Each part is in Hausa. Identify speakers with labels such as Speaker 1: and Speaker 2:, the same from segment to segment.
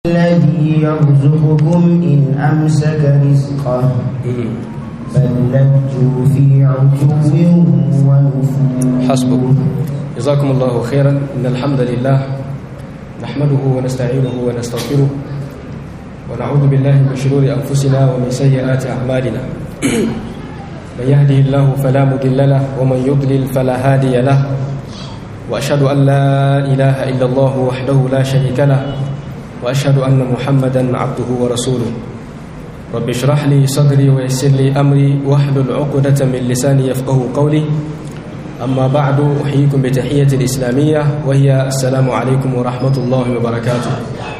Speaker 1: الذي يرزقكم إن أمسك رزقه بل لجوا في عتو ونفور
Speaker 2: حسبك جزاكم الله خيرا إن الحمد لله نحمده ونستعينه ونستغفره ونعوذ بالله من شرور أنفسنا ومن سيئات أعمالنا من يهده الله فلا مضل له ومن يضلل فلا هادي له وأشهد أن لا إله إلا الله وحده لا شريك له وأشهد أن محمدا عبده ورسوله رب اشرح لي صدري ويسر لي أمري واحلل عقدة من لساني يفقه قولي أما بعد أحييكم بتحية الإسلامية وهي السلام عليكم ورحمة الله وبركاته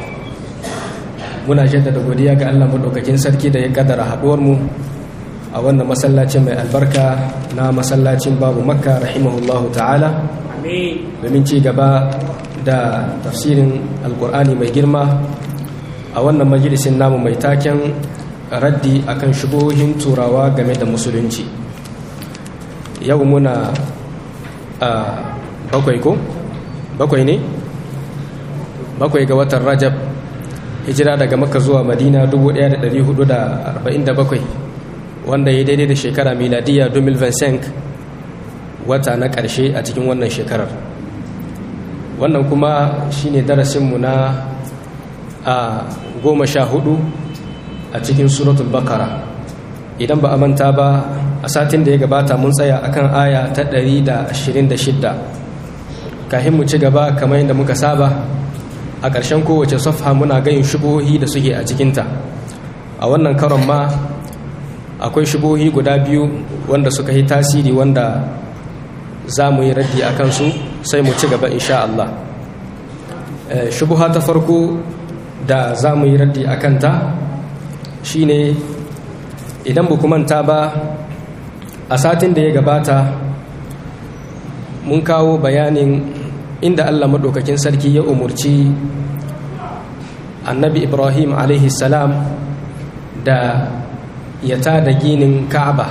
Speaker 2: muna jaddada godiya ga Allah madaukakin sarki da ya kaddara haduwar mu a wannan masallacin mai albarka na masallacin babu makka rahimahullahu ta'ala domin ci gaba da tafsirin alkur'ani mai girma a wannan majalisin namu mai taken raddi akan shubohin turawa game da musulunci yau muna a bakwai ko bakwai ne bakwai ga watan rajab hijira daga makka zuwa madina 1447 wanda ya daidai da shekara miladiya 2025 wata na ƙarshe a cikin wannan shekarar wannan kuma shine darasinmu na a goma sha hudu a cikin suratul bakara idan ba a manta ba a satin da ya gabata mun tsaya akan aya ta 126 kahin mu ci gaba kamar yadda muka saba a ƙarshen kowace safha muna gayin shubohi da suke a cikinta a wannan karon ma akwai shubohi guda biyu wanda suka yi tasiri wanda za mu yi raddi a kansu sai mu ci gaba insha Allah shubuha ta farko da za mu yi raddi a kanta shine idan bu manta ba a satin da ya gabata mun kawo bayanin inda Allah maɗaukakin sarki ya umurci annabi ibrahim salam da ya tada ginin ka'aba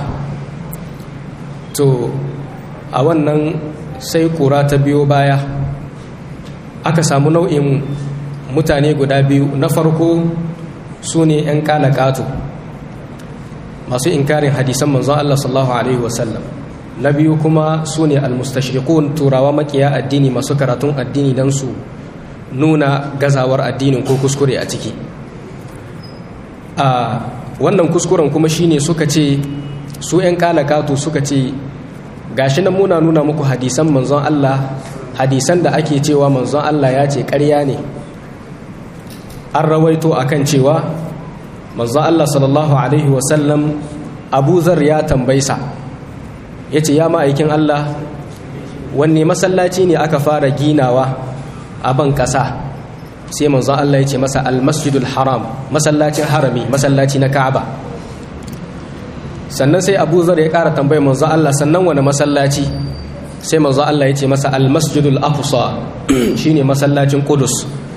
Speaker 2: to a wannan sai kura ta biyo baya aka samu nau'in mutane guda biyu na farko su ne 'yan kalakatu masu inkarin hadisan manzon Allah sallallahu Alaihi wasallam na biyu kuma su ne almustashriqun turawa makiya addini masu karatun addini don su nuna gazawar addinin ko kuskure a ciki a wannan kuskuren kuma shine suka ce su 'yan kalakatu suka ce gashi nan muna nuna muku hadisan manzon Allah hadisan da ake cewa manzon Allah ya ce ƙarya ne an rawaito akan cewa manzon Allah sallallahu alaihi wasallam Abu Zar ya tambaisa yace ya ma'aikin Allah wanne masallaci ne aka fara ginawa a ban ƙasa sai manzon Allah ya ce masa al-masjidul haram masallacin harami masallaci na Ka'aba sannan sai abu zar ya ƙara tambayar manzo Allah sannan wani masallaci sai manzo Allah ya ce masa almasjidul aqsa shine masallacin Qudus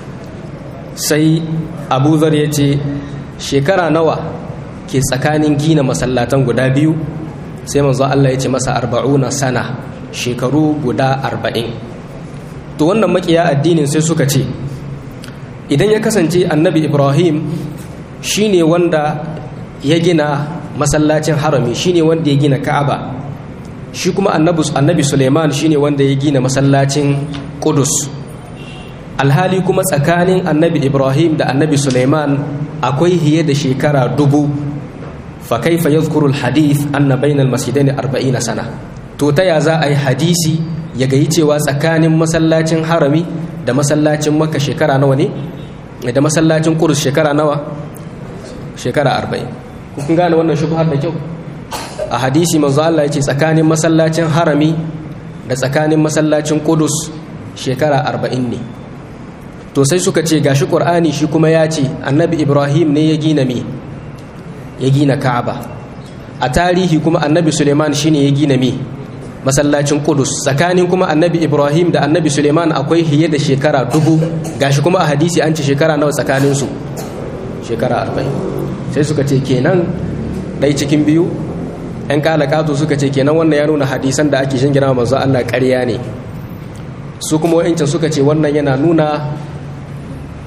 Speaker 2: sai abu zar ya ce shekara nawa ke tsakanin gina masallatan guda biyu sai manzo Allah ya ce masa arba'una sana shekaru guda arba'in to wannan makiya addinin sai suka ce idan ya kasance annabi ibrahim shine wanda ya gina masallacin harami shine wanda ya gina ka'aba shi kuma annabi suleiman shine wanda ya gina masallacin kudus alhali kuma tsakanin annabi ibrahim da annabi suleiman akwai hiye da shekara dubu fa kaifa yadhkuru alhadith anna bayna almasjidaini 40 sana to ta ya za a yi hadisi ya gayi cewa tsakanin masallacin harami da masallacin makka shekara nawa ne da masallacin kudus shekara nawa shekara 40 kun gane wannan shubhar da kyau a hadisi manzo Allah yace tsakanin masallacin harami da tsakanin masallacin Qudus shekara 40 ne to sai suka ce gashi Qur'ani shi kuma ya ce Annabi Ibrahim ne ya gina me ya gina Ka'aba a tarihi kuma Annabi Suleiman shine ya gina me masallacin Qudus tsakanin kuma Annabi Ibrahim da Annabi Suleiman akwai hiye da shekara dubu gashi kuma a hadisi an ce shekara nawa tsakanin su shekara 40 sai suka ce kenan ɗai cikin biyu ‘yan kalakatu suka ce kenan wannan ya nuna hadisan da ake shingira manzo Allah ƙarya ne su kuma wa'incan suka ce wannan yana nuna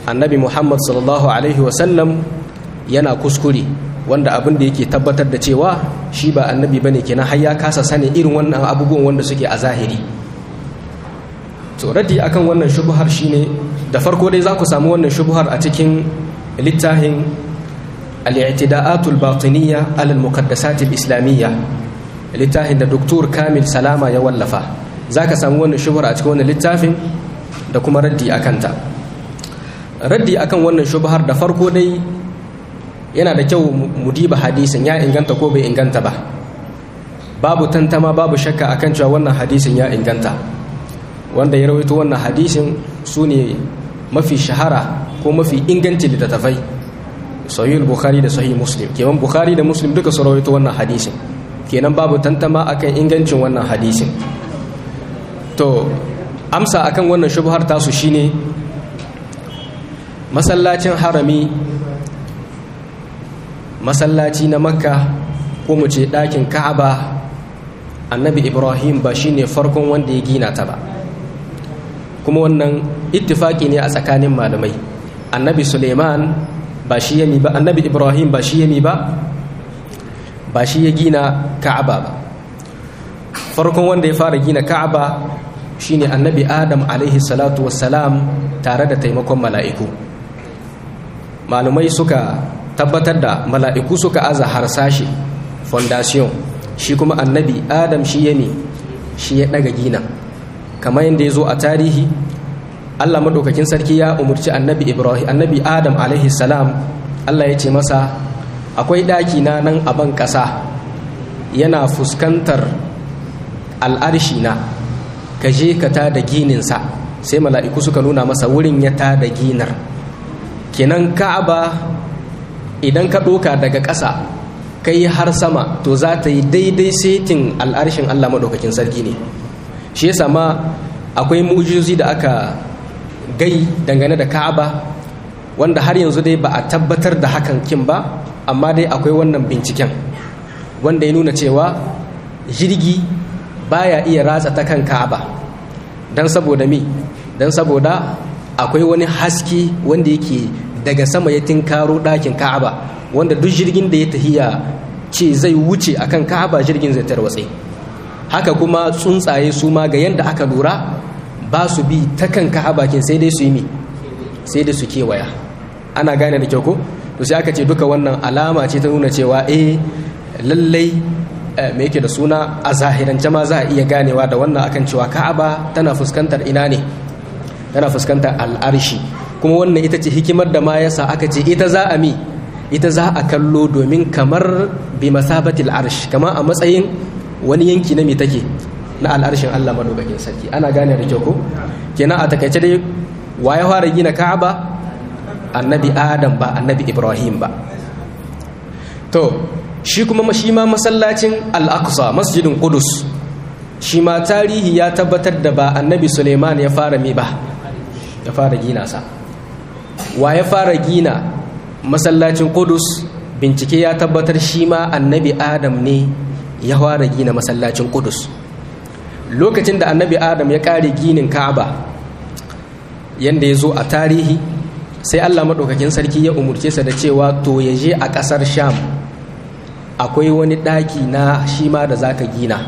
Speaker 2: annabi muhammad sallallahu alaihi wasallam yana kuskure wanda abin da yake tabbatar da cewa shi ba annabi bane kenan har ya kasa sani irin wannan abubuwan wanda suke a zahiri to raddi akan wannan shubuhar shine da farko dai za ku samu wannan shubuhar a cikin littafin al-i'tida'atul batiniyya ala al-muqaddasat al-islamiyya littafin da doktor kamil salama ya wallafa za ka samu wannan shubuhar a cikin wannan littafin da kuma raddi akan ta raddi akan wannan shubuhar da farko dai yana da kyau mu diba hadisin ya inganta ko bai inganta ba babu tantama babu shakka akan cewa wannan hadisin ya inganta wanda ya rawaito wannan hadisin su ne mafi shahara ko mafi inganci littattafai sahih bukhari da sahih muslim kenan bukhari da muslim duka su rawaito wannan hadisin kenan babu tantama akan ingancin wannan hadisin to amsa akan wannan shubhar tasu shine masallacin harami masallaci na makka ko mu ce ɗakin ka'aba annabi ibrahim ba shine farkon wanda ya gina ta ba kuma wannan ittifaki ne a tsakanin malamai annabi suleiman ba shi yami ba annabi ibrahim ba shi yami ba ba shi ya gina ka'aba ba farkon wanda ya fara gina ka'aba shine annabi adam alaihi salatu wassalam tare da taimakon mala'iku malumai suka tabbatar da mala'iku suka aza harsashi fondation shi kuma annabi adam shi ya ne shi ya daga gina kamar yadda ya zo a tarihi allah maɗaukakin sarki ya umarci annabi ibrahim annabi adam alaihi salam allah ya ce masa akwai ɗaki na nan a ban ƙasa yana fuskantar al'arshi na ka je ka ta da gininsa sai mala'iku suka nuna masa wurin ya ta da ginar kenan ka'aba idan ka ɗoka daga ƙasa kai har sama to za ta yi daidai setin al'arshin Allah maɗaukakin sarki ne shi yasa ma akwai mujizozi da aka gai dangane da ka'aba wanda har yanzu dai ba a tabbatar da hakan kin ba amma dai akwai wannan binciken wanda ya nuna cewa jirgi baya iya ratsa ta kan ka'aba don saboda mi don saboda akwai wani haske wanda yake daga sama ya tinkaro ɗakin ka'aba wanda duk jirgin da ya tahiya ce zai wuce akan ka'aba jirgin zai tarwatse haka kuma tsuntsaye su ma ga yadda aka lura ba su bi ta kan ka'aba kin sai dai su yi mi sai dai su kewaya ana gane da kyau ko to sai aka ce duka wannan alama ce ta nuna cewa eh lallai me yake da suna a zahirance ma za a iya ganewa da wannan akan cewa ka'aba tana fuskantar ina ne tana fuskantar al'arshi kuma wannan ita ce hikimar da ma yasa aka ce ita za a mi ita za a kallo domin kamar bi masabatil arsh kama a matsayin wani yanki na me take na al'arshin Allah madaukakin sarki ana gane da kyau ko kenan a takaice dai wa ya fara gina Ka'aba annabi Adam ba annabi Ibrahim ba to shi kuma shi ma masallacin Al-Aqsa masjidin Qudus shi ma tarihi ya tabbatar da ba annabi Suleiman ya fara mi ba ya fara gina sa wa ya fara gina masallacin Qudus bincike ya tabbatar shi ma annabi Adam ne ya fara gina masallacin Qudus lokacin da annabi Adam ya kare ginin Ka'aba yanda ya zo a tarihi sai Allah maɗaukakin sarki ya umurce sa da cewa to ya je a ƙasar Sham akwai wani ɗaki na shi ma da zaka gina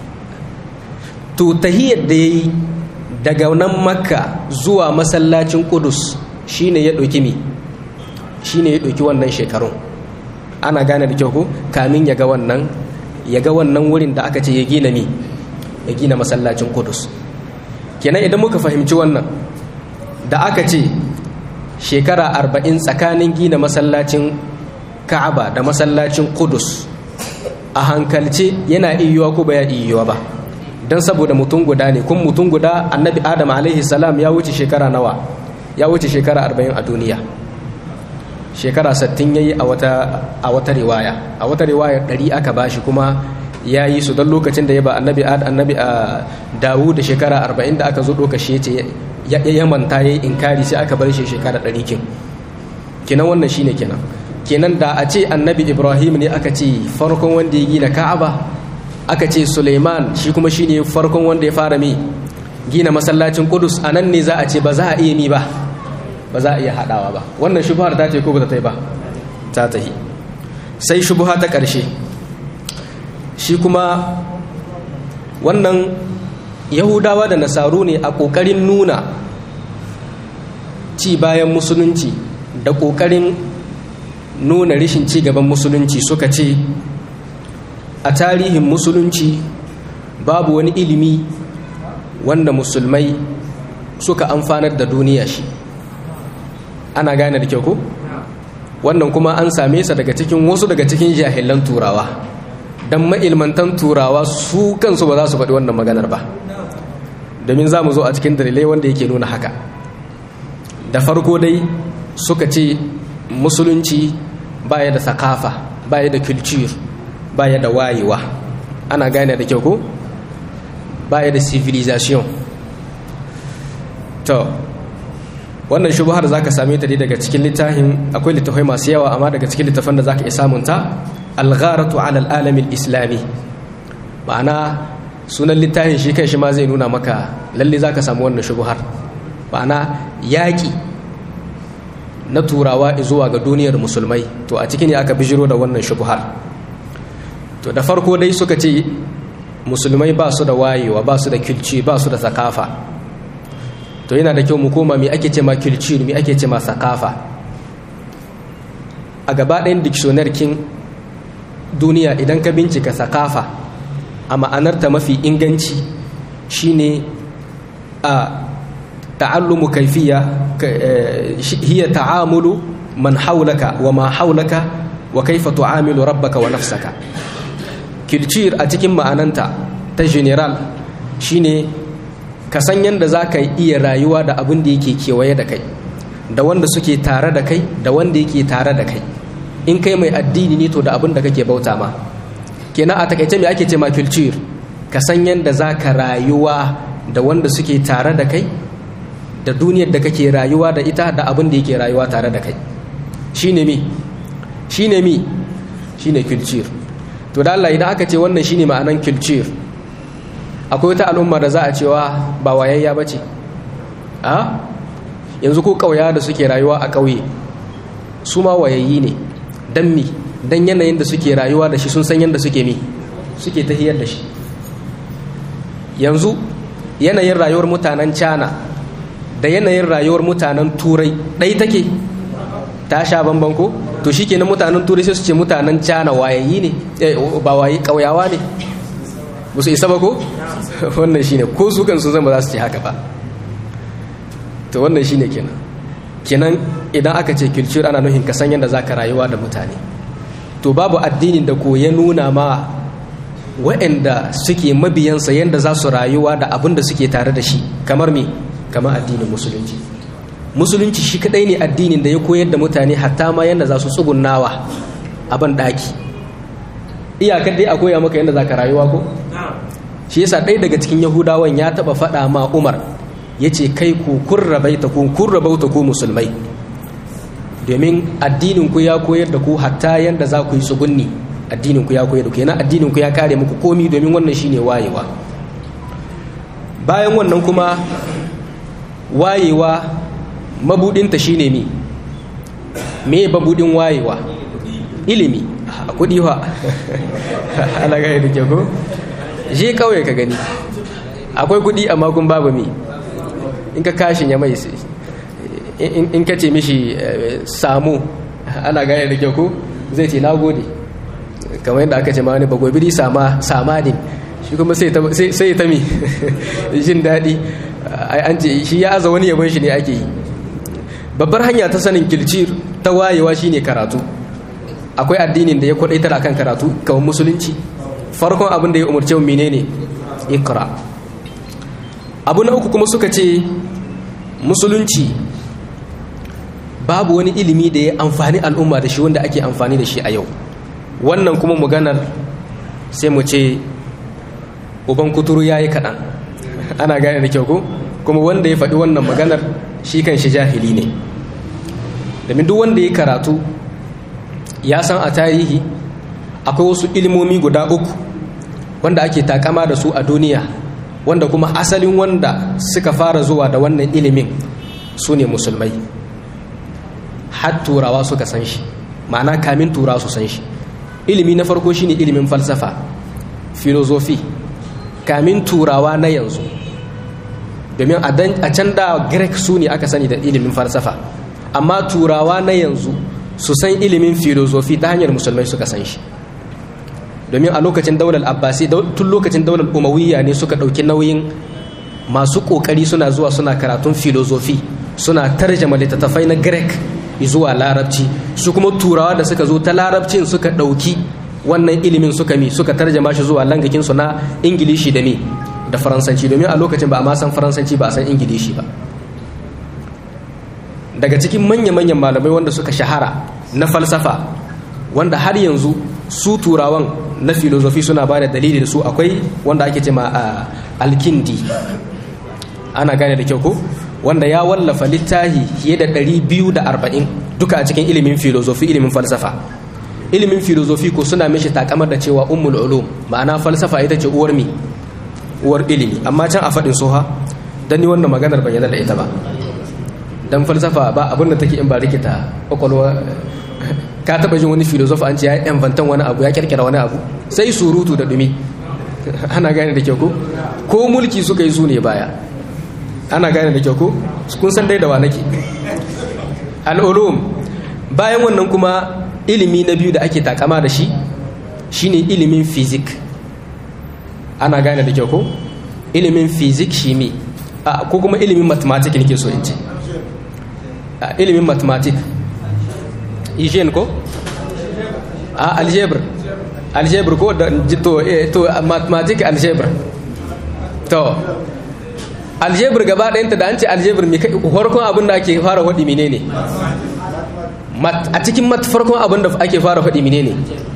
Speaker 2: to tahiyar da ya yi daga nan makka zuwa masallacin kudus shine ya ɗauki mi shine ya ɗauki wannan shekarun ana gane da kyau ko kamin ya ga wannan ya ga wannan wurin da aka ce ya gina mi ya gina masallacin kudus kenan idan muka fahimci wannan da aka ce shekara arba'in tsakanin gina masallacin ka'aba da masallacin kudus a hankalce yana iyuwa ko ba ya iyuwa ba don saboda mutum guda ne kun mutum guda annabi adam alaihi salam ya wuce shekara nawa ya wuce shekara arba'in a duniya shekara sattin ya yi a wata riwaya a wata riwaya ɗari aka bashi kuma ya yi su don lokacin da ya ba annabi annabi a dawu da shekara arba'in da aka zo ɗoka shi ce ya yamanta ya yi inkari sai aka bar shi shekara ɗari kin kenan wannan shine kenan kenan da a ce annabi ibrahim ne aka ce farkon wanda ya gina ka'aba aka ce suleiman shi kuma shine farkon wanda ya fara mi gina masallacin kudus a nan ne za a ce ba za a iya mi ba ba za a iya haɗawa ba wannan shubuhar ta ce ko ba ta yi ba ta tahi sai shubuha ta ƙarshe shi kuma wannan yahudawa da nasaru ne a ƙoƙarin nuna ci bayan musulunci da ƙoƙarin nuna rishin ci gaban musulunci suka ce a tarihin musulunci babu wani ilimi wanda musulmai suka amfanar da duniya shi ana gane da kyau ko wannan kuma an same sa daga cikin wasu daga cikin jahilan turawa don ma'ilmantan turawa su kansu ba za su faɗi wannan maganar ba domin za mu zo a cikin dalilai wanda yake nuna haka da farko dai suka ce musulunci baya da sakafa baya da culture baya da wayewa ana gane da kyau ko baya da civilization to wannan shubuhar zaka same ta dai daga cikin littafin akwai littafai masu yawa amma daga cikin littafan da zaka iya samun ta al-gharatu ala al-alam al-islami ma'ana sunan littafin shi kai shi ma zai nuna maka lalle zaka samu wannan shubuhar ma'ana yaki na turawa zuwa ga duniyar musulmai to a cikin ne aka bijiro da wannan shubuhar to da farko dai suka ce musulmai ba su da wayewa ba su da kilci ba su da sakafa to yana da kyau mu koma me ake ce ma kilci me ake ce ma sakafa a gaba ɗayan dictionary kin duniya idan ka bincika sakafa a ma'anarta mafi inganci shine a ta'allumu kaifiya hiya ta'amulu man haulaka wa ma haulaka wa kaifa tu'amilu rabbaka wa nafsaka kilcir a cikin ma'ananta ta general shine ka san yadda za ka iya rayuwa da abin da yake kewaye da kai da wanda suke tare da kai da wanda yake tare da kai in kai mai addini ne to da abin da kake bauta ma kenan a takaice me ake ce ma kilcir ka san yadda za ka rayuwa da wanda suke tare da kai da duniyar da kake rayuwa da ita da abin da yake rayuwa tare da kai shine mi shine mi shine kilcir to da Allah idan aka ce wannan shine ma'anan kilcir akwai wata al'umma da za a cewa ba wayayya bace a yanzu ko kauya da suke rayuwa a kauye su ma wayayyi ne dan mi dan yanayin da suke rayuwa da shi sun san yanda suke mi suke tahiyar da shi yanzu yanayin rayuwar mutanen China da yanayin rayuwar mutanen Turai ɗai take ta sha bamban ko to shikenan mutanen turai sai su ce mutanen cana wayayi ne ba wayi kauyawa ne ba su isa ba ko wannan shine ko su kan su zama za su ce haka ba to wannan shine kenan kenan idan aka ce culture ana nuhin ka san yadda zaka rayuwa da mutane to babu addinin da ko ya nuna ma waɗanda suke mabiyansa yadda za su rayuwa da abin da suke tare da shi kamar me kamar addinin musulunci musulunci shi kadai ne addinin da ya koyar da mutane hatta ma yadda za su tsugunnawa a ban daki iyakar dai a koya maka yadda za ka rayuwa ko shi yasa ɗaya daga cikin yahudawan ya taɓa faɗa ma umar ya ce kai ku kun rabaita ku kun rabauta ku musulmai domin addinin ku ya koyar da ku hatta yadda za ku yi tsugunni addinin ku ya koyar da ku yana addinin ku ya kare muku komi domin wannan shine wayewa bayan wannan kuma wayewa mabudinta shine mi me babudin wayewa ilimi a kudi wa ana gaya da ke ko je kawai ka gani akwai kudi amma kun babu mi in ka kashin ya mai in ka ce mishi samu ana gaya da ke ko zai ce nagode kamar yadda aka ce ma wani bagobiri sama samadin shi kuma sai ta mi jin daɗi an ce shi ya aza wani yabon shi ne ake yi babbar hanya ta sanin kilcir ta wayewa shine karatu akwai addinin da ya kwadaitar akan karatu kamar musulunci farkon abin da ya umarce menene ikra abu na uku kuma suka ce musulunci babu wani ilimi da ya amfani al'umma da shi wanda ake amfani da shi a yau wannan kuma maganar sai mu ce uban kuturu ya yi kaɗan ana gane da kyau ko kuma wanda ya faɗi wannan maganar shi kan shi jahili ne domin duk wanda ya karatu ya san a tarihi akwai wasu ilmomi guda uku wanda ake takama da su a duniya wanda kuma asalin wanda suka fara zuwa da wannan ilimin su ne musulmai har turawa suka san shi ma'ana kamin turawa su san shi ilimi na farko shine ilimin falsafa filozofi kamin turawa na yanzu domin a can da greek su ne aka sani da ilimin falsafa amma turawa na yanzu su san ilimin filozofi ta hanyar musulmai suka san shi domin a lokacin daular abbasi tun lokacin daular umawiyya ne suka ɗauki nauyin masu ƙoƙari suna zuwa suna karatun filozofi suna tarjama littattafai na greek zuwa larabci su kuma turawa da suka zo ta larabcin suka ɗauki wannan ilimin suka mi suka tarjama shi zuwa langakinsu na ingilishi da mi da faransanci domin a lokacin ba a ma san faransanci ba a san ingilishi ba daga cikin manya-manyan malamai wanda suka shahara na falsafa wanda har yanzu su turawan na filozofi suna ba da dalili da su akwai wanda ake ce ma alkindi ana gane da kyau ko wanda ya wallafa littahi fiye da 240 duka a cikin ilimin filozofi ilimin falsafa ilimin filozofi ko suna mishi takamar da cewa ummul ulum ma'ana falsafa ita ce uwar mi uwar ilimi amma can a faɗin soha dan ni wannan maganar ban yarda da ita ba dan falsafa ba abin da take in ba rikita kwakwalwa ka taba jin wani filosof an ce ya inventan wani abu ya kirkira wani abu sai surutu da dumi ana gane da kyau ko ko mulki suka yi su ne baya ana gane da kyau ko kun san dai da wa nake al'ulum bayan wannan kuma ilimi na biyu da ake takama da shi shine ilimin fizik ana gane da kyau ko ilimin fizik shimi ko kuma ilimin mathematics nake so in ce ilimin mathematics hygiene ko a algebra algebra ko da to to mathematics algebra to algebra gaba ɗayanta da an ce algebra mai farkon abin da ake fara faɗi menene a cikin mat farkon abin da ake fara faɗi menene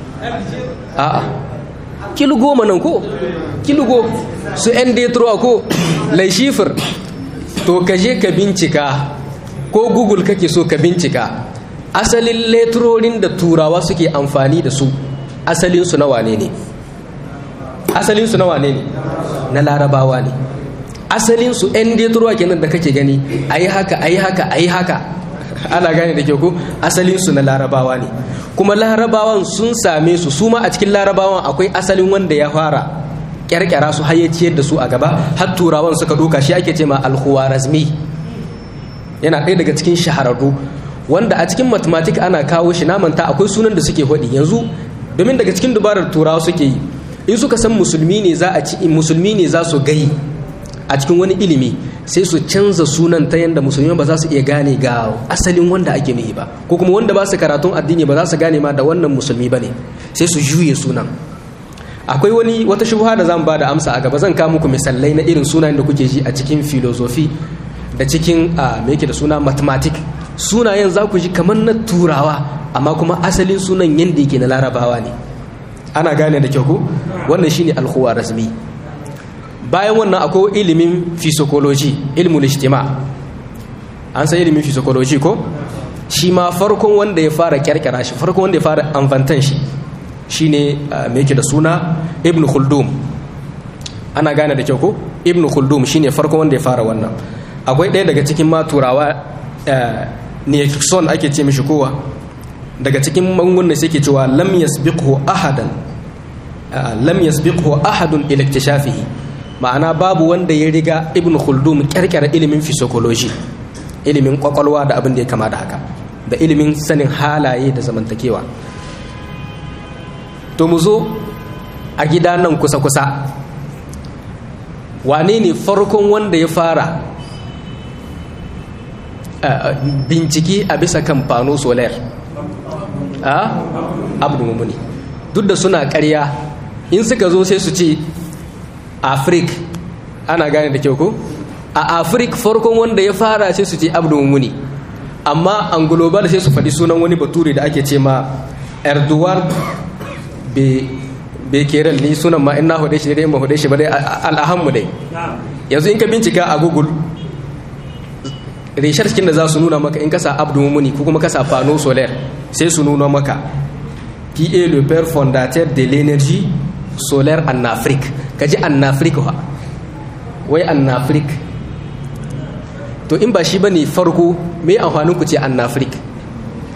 Speaker 2: a'a kilo goma nan ko kilo go su yan detro ko laishifir to ka je ka bincika ko google kake so ka bincika asalin leturorin da turawa suke amfani da su asalinsu na wane ne asalinsu na wane ne na larabawa ne asalinsu 'yan deturuwa kenan da kake gani a yi haka a yi haka a yi haka ana gane da ke ku asalinsu na larabawa ne kuma larabawan sun same su su ma a cikin larabawan akwai asalin wanda ya fara kyarkyara su hayyaciyar da su a gaba har turawan suka doka shi ake ce ma alhuwarazmi yana ɗaya daga cikin shahararru wanda a cikin mathematics ana kawo shi namanta akwai sunan da suke faɗi yanzu domin daga cikin dubarar turawa suke yi in suka san musulmi ne za a ci musulmi ne za su gai a cikin wani ilimi sai su canza sunan ta yadda musulmi ba za su iya gane ga asalin wanda ake nuhi ba ko kuma wanda ba su karatun addini ba za su gane ma da wannan musulmi ba ne sai su juye sunan akwai wani wata shubha da zan ba da amsa a gaba zan kawo muku misalai na irin sunayen da kuke ji a cikin filozofi da cikin me yake da suna mathematics sunayen za ku ji kamar na turawa amma kuma asalin sunan yadda yake na larabawa ne ana gane da kyau ko wannan shine alhuwa rasmi bayan wannan akwai ilimin physiology ilmul ijtima an san ilimin physiology ko shi ma farkon wanda ya fara kyarkyara shi farkon wanda ya fara amfantan shi shine me yake da suna ibn khuldum ana gane da kyau ko ibn khuldum shine farkon wanda ya fara wannan akwai ɗaya daga cikin ma turawa Nixon ake ce mishi kowa daga cikin magungunan sai ke cewa lam yasbiqhu ahadan lam yasbiqhu ahadun ila iktishafihi ma'ana babu wanda ya riga ibn khuldum kyarkyara ilimin physiology ilimin kwakwalwa da abin da ya kama da haka da ilimin sanin halaye da zamantakewa to mu zo a gida nan kusa-kusa wane ne farkon wanda ya fara bincike a bisa kan fano solar a abu mumuni duk da suna karya in suka zo sai su ce afrik ana gane da kyau ko a afrik farkon wanda ya fara sai su ce abu mumuni amma an global sai su faɗi sunan wani bature da ake ce ma erdogan bekerel ni sunan ma ina hude shi dai in ba hude shi ba dai al'ahammu dai yanzu in ka bincika a google reshar cikin da za su nuna maka in kasa abdu mumuni ko kuma kasa pano solaire sai su nuna maka qui est le père fondateur de l'énergie solaire en Afrique kaji en Afrique wa wai en Afrique to in ba shi bane farko me amfanin ku ce en Afrique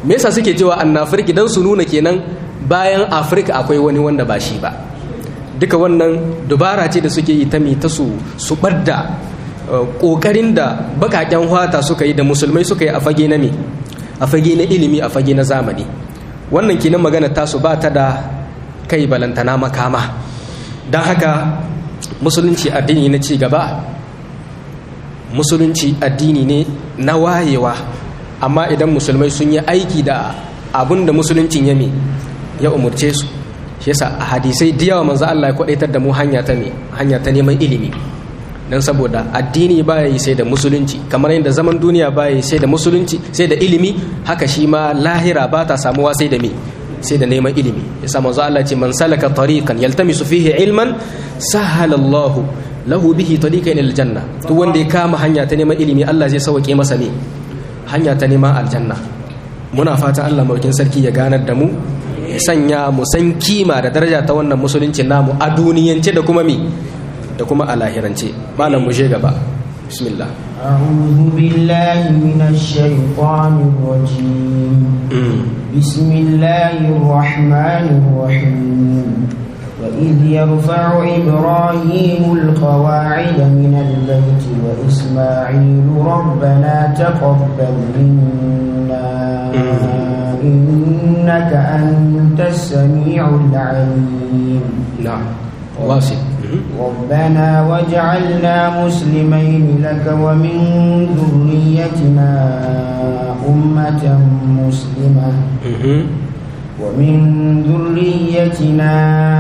Speaker 2: me yasa suke cewa annafirki dan su nuna kenan bayan afirka akwai wani wanda ba shi ba duka wannan dubara ce da suke yi ta mi ta su su ɓadda ƙoƙarin da baƙaƙen hwata suka yi da musulmai suka yi a fage na me a fage na ilimi a fage na zamani wannan kenan magana tasu ba ta da kai balantana makama don haka musulunci addini na ci gaba musulunci addini ne na wayewa amma idan musulmai sun yi aiki da abin da musuluncin ya ya umurce su shi yasa a hadisai da yawa manzo Allah ya kwadaitar da mu hanya ta ne hanya ta neman ilimi dan saboda addini baya yi sai da musulunci kamar yadda zaman duniya baya yi sai da musulunci sai da ilimi haka shi ma lahira ba ta samuwa sai da me sai da neman ilimi yasa manzo Allah ce man salaka tariqan yaltamisu fihi ilman sahala Allah lahu bihi tariqan ila aljanna duk wanda ya kama hanya ta neman ilimi Allah zai sauke masa ne hanya ta neman aljanna muna fatan Allah mulkin sarki ya ganar da mu ya sanya mu san kima da daraja ta wannan musulunci namu a duniyance da kuma mi da kuma a lahirance malam mu je gaba bismillah
Speaker 1: أعوذ بالله من الشيطان الرجيم بسم الله الرحمن الرحيم وإذ يرفع إبراهيم القواعد من البيت وإسماعيل ربنا تقبل منا إنك أنت السميع العليم
Speaker 2: نعم واصل
Speaker 1: ربنا واجعلنا مسلمين لك ومن ذريتنا أمة مسلمة ومن ذريتنا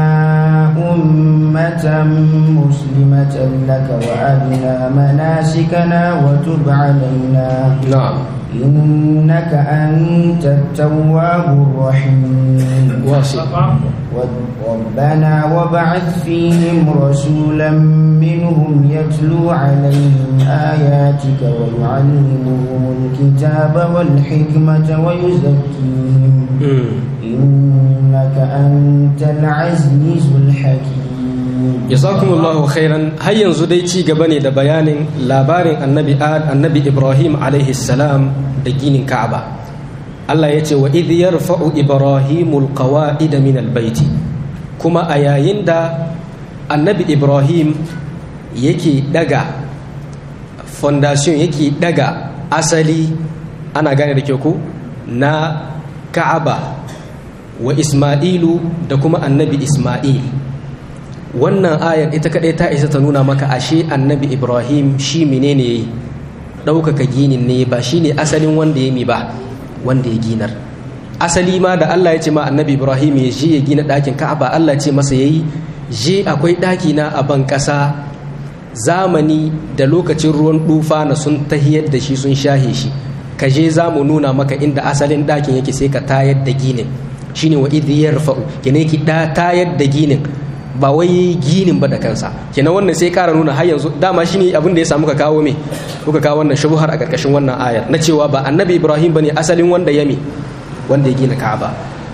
Speaker 1: أمة مسلمة لك وأرنا مناسكنا وتب علينا
Speaker 2: نعم
Speaker 1: إنك أنت التواب الرحيم
Speaker 2: واصل
Speaker 1: ربنا وبعث فيهم رسولا منهم يتلو عليهم آياتك ويعلمهم الكتاب والحكمة ويزكيهم إنك أنت العزيز الحكيم
Speaker 2: jazakumullahu khairan har yanzu dai ci gaba ne da bayanin labarin annabi annabi ibrahim alaihi salam da ginin ka'aba Allah ya ce wa idh yarfa'u ibrahimul qawa'ida min albayti kuma a yayin da annabi ibrahim yake daga fondation yake daga asali ana gane da ke ku na ka'aba wa isma'ilu da kuma annabi isma'il wannan ayar ita kaɗai ta isa ta nuna maka ashe annabi ibrahim shi menene yayi ɗaukaka ginin ne ba shi ne asalin wanda ya mi ba wanda ya ginar asali ma da allah ya ce ma annabi ibrahim ya je ya gina ɗakin ka'aba allah ce masa yayi je akwai ɗaki na a ban ƙasa zamani da lokacin ruwan dufa na sun tahiyar da shi sun shahe shi ka je za mu nuna maka inda asalin ɗakin yake sai ka tayar da ginin shine wa idh yarfa'u kene ki da tayar da ginin ba wai ginin ba da kansa kenan wannan sai kara nuna har yanzu dama shine abin da ya samu ka kawo me kuka kawo wannan shubuhar a karkashin wannan ayar na cewa ba annabi ibrahim bane asalin wanda ya me wanda ya gina ka'aba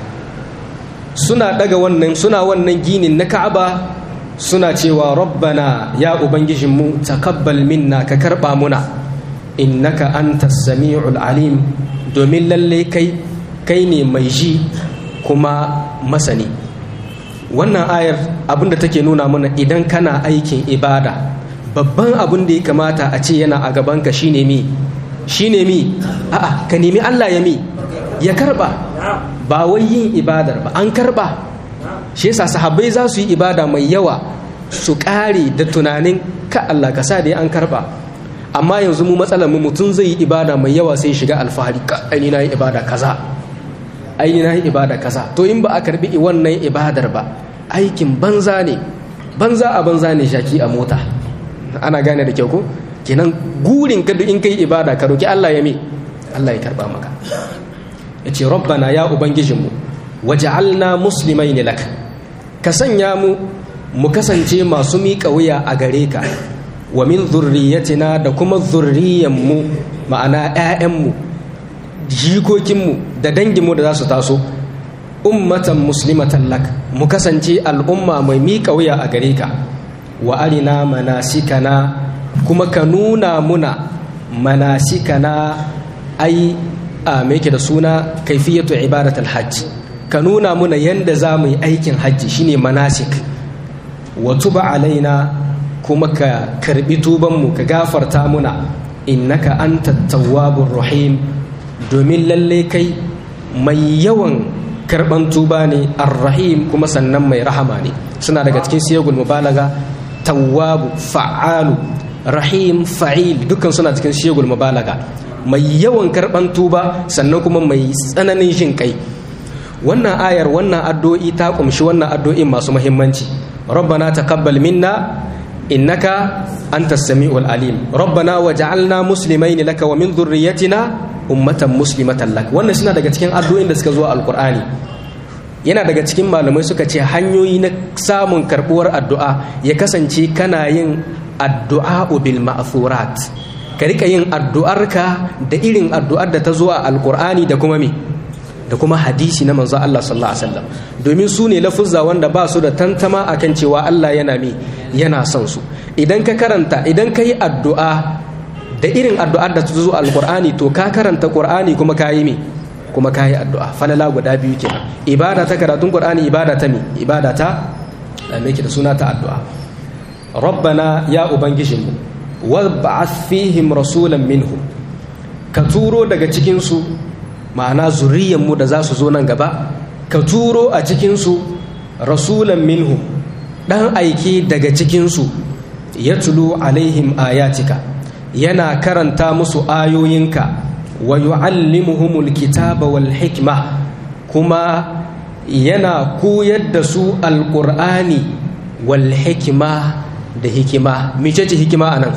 Speaker 2: suna daga wannan suna wannan ginin na ka'aba suna cewa rabbana ya ubangijinmu takabbal minna ka karba muna innaka antas sami'ul alim domin lalle kai kai ne mai ji kuma masani wannan ayar abinda take nuna mana idan kana aikin ibada babban abin da ya kamata a ce yana a gabanka shine mi shine mi a'a ka nemi Allah ya mi ya karba ba wai yin ibadar ba an karba shi yasa sahabbai za su yi ibada mai yawa su kare da tunanin ka Allah ka sa da an karba amma yanzu mu matsalar mu mutum zai yi ibada mai yawa sai shiga alfahari ka ai na yi ibada kaza ai na yi ibada kaza to in ba a karbi wannan ibadar ba aikin banza ne banza a banza ne shaki a mota ana gane da kyau ko kenan gurin ka in kai ibada ka roki Allah ya mi Allah ya karba maka yace rabbana ya ubangijinmu waj'alna muslimain lak ka sanya mu mu kasance masu miƙa wuya a gare ka wa min zurriyatina da kuma zurriyanmu ma'ana 'ya'yanmu jikokinmu da danginmu da za su taso ummatan muslimatan lak mu kasance al'umma mai miƙa wuya a gare ka wa arina manasikana kuma ka nuna muna manasikana ai a me yake da suna kaifiyatu ibadatul hajj ka nuna muna yanda za mu yi aikin hajji shine manasik wa tuba alaina kuma ka karbi tubanmu ka gafarta muna innaka anta tawwabur rahim domin lalle kai mai yawan karban tuba ne arrahim kuma sannan mai rahama ne suna daga cikin siyagul mubalaga tawwabu fa'alu rahim fa'il dukkan suna cikin siyagul mubalaga mai yawan karban tuba sannan kuma mai tsananin jin kai wannan ayar wannan addu'o'i ta kumshi wannan addu'o'in masu muhimmanci rabbana taqabbal minna innaka antas samiul alim rabbana waj'alna muslimaini laka wa min dhurriyyatina ummatan muslimatan lak wannan suna daga cikin addu'o'in da suka zo a alqur'ani yana daga cikin malamai suka ce hanyoyi na samun karbuwar addu'a ya kasance kana yin addu'a bil ma'thurat ka rika yin addu'arka da irin addu'ar da ta zo a alqur'ani da kuma me da kuma hadisi na manzo Allah sallallahu alaihi wasallam domin su ne lafuzza wanda ba su da tantama akan cewa Allah yana mi yana son su idan ka karanta idan ka yi addu'a da irin addu'ar da ta zo alqur'ani to ka karanta qur'ani kuma ka yi mi kuma ka yi addu'a falala guda biyu kenan ibada ta karatun qur'ani ibada ta mi ibada ta me da suna ta addu'a rabbana ya ubangijinmu wab'ath fihim rasulan minhum ka turo daga cikin su ma'ana zuriyanmu da za su zo nan gaba ka turo a cikinsu rasulan minhu ɗan aiki daga cikinsu ya tulu alaihim ayatika yana karanta musu ayoyinka wa yu'allimuhumul kitaba wal hikma kuma yana koyar da su alƙur'ani wal hikima da hikima mecece hikima anan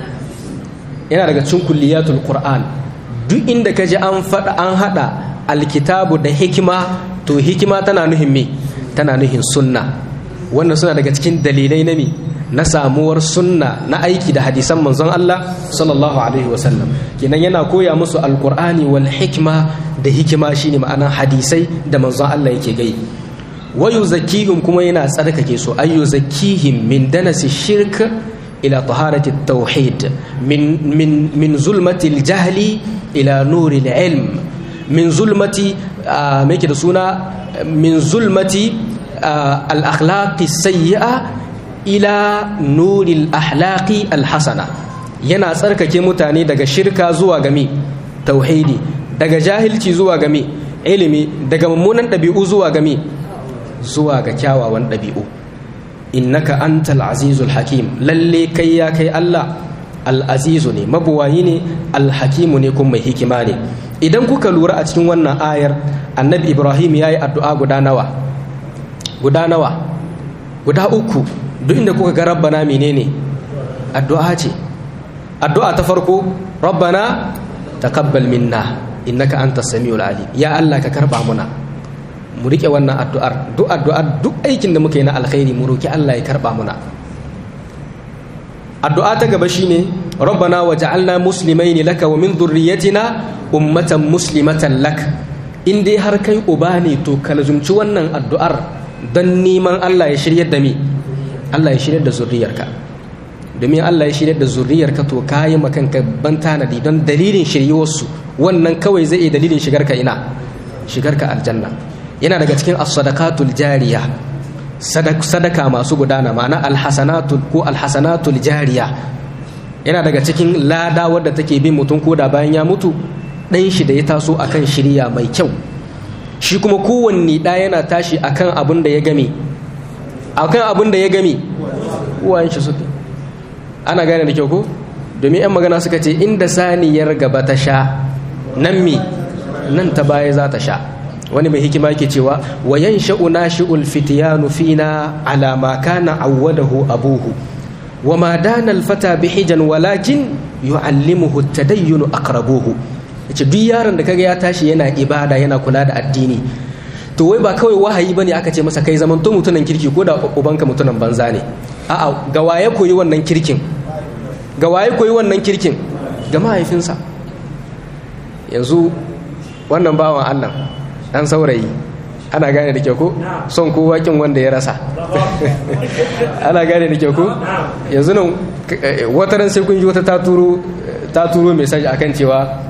Speaker 2: yana daga cikin kulliyatul qur'an duk inda ka ji an faɗa an haɗa alkitabu da hikima to hikima tana nuhin me tana nuhin sunna wannan suna daga cikin dalilai na me na samuwar sunna na aiki da hadisan manzon Allah sallallahu alaihi wasallam kenan yana koya musu alqur'ani wal hikma da hikima shine ma'anar hadisai da manzon Allah yake gai wa yuzakkihim kuma yana tsarkake su ayu zakkihim min danasi shirk ila taharati tauhid min min min zulmati jahli ila nuri ilm min zulmati me yake da suna min zulmati al-akhlaqi sayyi'a ila nuri al-ahlaqi al-hasana yana tsarkake mutane daga shirka zuwa gami tauhidi daga jahilci zuwa gami ilimi daga mummunan ɗabi'u zuwa gami zuwa ga kyawawan ɗabi'u innaka antal azizul hakim lalle kai ya kai Allah al'azizu ne mabuwayi ne alhakimu ne kuma mai hikima ne idan kuka lura a cikin wannan ayar annabi ibrahim ya yi addu'a guda nawa guda nawa guda uku duk inda kuka ga rabbana menene addu'a ce addu'a ta farko rabbana taqabbal minna innaka antas samiul alim ya Allah ka karba muna mu rike wannan addu'ar duk addu'ar duk aikin da muka yi na alkhairi mu roki Allah ya karba muna addu'a ta gaba shine rabbana waj'alna muslimaini laka wa min dhurriyyatina ummatan muslimatan lak in dai har kai uba ne to ka lazumci wannan addu'ar don neman Allah ya shiryar da mi Allah ya shiryar da zurriyarka domin Allah ya shiryar da zurriyarka to kayi makanka ban tanadi don dalilin shiryuwarsu wannan kawai zai iya dalilin shigarka ina shigarka aljanna yana daga cikin as-sadaqatul jariya sadaka masu gudana ma'ana alhasanatul ko alhasanatul jariya yana daga cikin lada wadda take bin mutum ko da bayan ya mutu ɗan shi da ya taso akan shirya mai kyau shi kuma kowanne ɗa yana tashi akan abin da ya game akan abin da ya game uwayen shi suke ana gane da kyau ko domin 'yan magana suka ce inda saniyar gaba ta sha nan mi nan ta baya za ta sha wani mai hikima yake cewa wa yansha'u nashi'ul fityanu fina ala ma kana awwadahu abuhu wa ma dana al-fata bihijan walakin yu'allimuhu at-tadayyun aqrabuhu yace duk yaron da kaga ya tashi yana ibada yana kula da addini to wai ba kawai wahayi bane aka ce masa kai zaman to mutunan kirki ko da ubanka mutunan banza ne a'a ga waye koyi wannan kirkin ga waye koyi wannan kirkin ga mahaifinsa yanzu wannan bawan Allah dan saurayi ana gane da kyau ko son kowa kin wanda ya rasa ana gane da kyau ko yanzu nan wata ran sai kun ji wata ta turo ta turo message akan cewa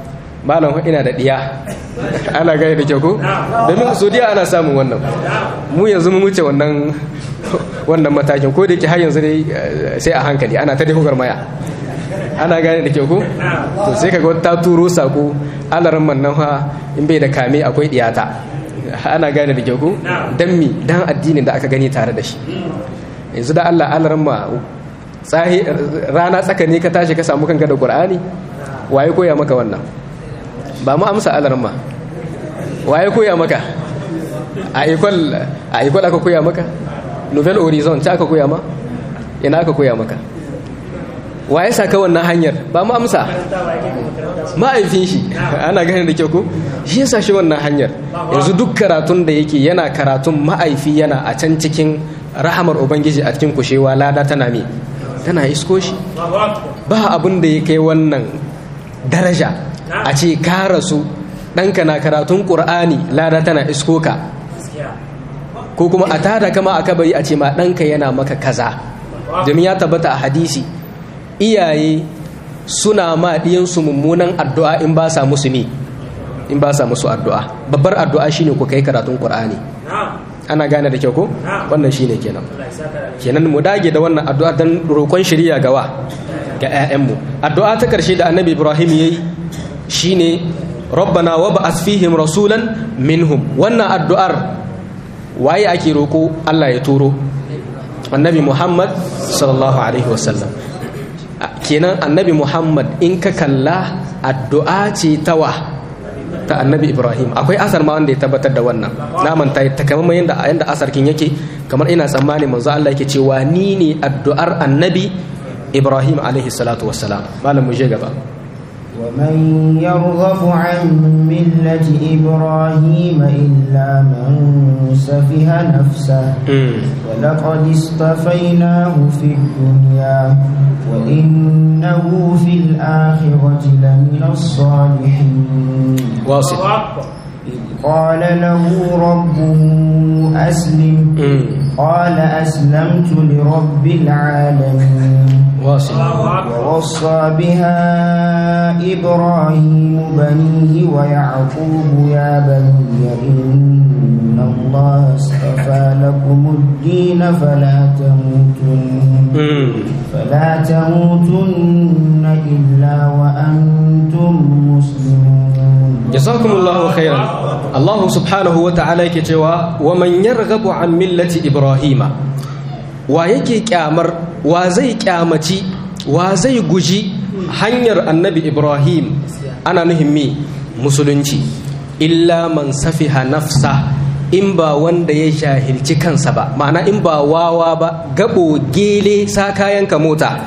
Speaker 2: malam ina da diya ana gaya da kyau ko domin saudiya ana samun wannan mu yanzu mu wuce wannan wannan matakin ko da yake har yanzu dai sai a hankali ana ta dai maya ana gane da kyau ko to sai kaga ta turo sako alaran man nan fa in bai da kame akwai diyata ana gane da kyau ko dan mi dan addinin da aka gani tare da shi yanzu da Allah alaran ma tsahi rana tsaka ne ka tashi ka samu kanka da Qur'ani waye koya maka wannan ba mu amsa alaran ma waye koya maka a ikon a ikon aka koya maka novel horizon ta aka koya ma ina aka koya maka waye saka wannan hanyar ba mu amsa ma'aifin shi ana ganin da kyau ko shi yasa shi wannan hanyar yanzu duk karatun da yake yana karatun ma'aifi yana a can cikin rahamar ubangiji a cikin kushewa lada tana me tana isko shi ba abin da ya kai wannan daraja a ce ka rasu ɗanka na karatun ƙur'ani lada tana isko ka ko kuma a tada kama a kabari a ce ma ɗanka yana maka kaza domin ya tabbata a hadisi iyaye suna ma ɗiyansu mummunan addu'a in ba sa musu ne in ba sa musu addu'a babbar addu'a shine ku kai karatun ƙur'ani ana gane da kyau ko wannan shine kenan kenan mu dage da wannan addu'a don roƙon shirya gawa ga 'ya'yanmu addu'a ta ƙarshe da annabi ibrahim yayi shine rabbana wa ba'ath fihim rasulan minhum wannan addu'ar waye ake roko Allah ya turo annabi Muhammad sallallahu alaihi wasallam kenan annabi Muhammad in ka kalla addu'a ce tawa ta annabi Ibrahim akwai asar ma wanda ya tabbatar da wannan naman ta takamaiman yanda yanda asar kin yake kamar ina tsammani manzo Allah yake cewa ni ne addu'ar annabi Ibrahim alaihi salatu wassalam malam mu je gaba
Speaker 1: ومن يرغب عن ملة إبراهيم إلا من سفه نفسه ولقد اصطفيناه في الدنيا وإنه في الآخرة لمن الصالحين
Speaker 2: واصل
Speaker 1: إذ قال له ربه أسلم قال أسلمت لرب العالمين
Speaker 2: واصل
Speaker 1: ووصى بها إبراهيم بنيه ويعقوب يا بني إن الله اصطفى لكم الدين فلا تموتن فلا تموتن إلا وأنتم مسلمون
Speaker 2: jazakumullahu khairan Allah subhanahu wa ta'ala yake cewa wa man yarghabu an millati ibrahima wa yake kyamar wa zai kyamaci wa zai guji hanyar annabi ibrahim ana nuhin me musulunci illa man safiha nafsa in ba wanda ya jahilci kansa ba ma'ana in ba wawa ba gabo gele sa kayanka mota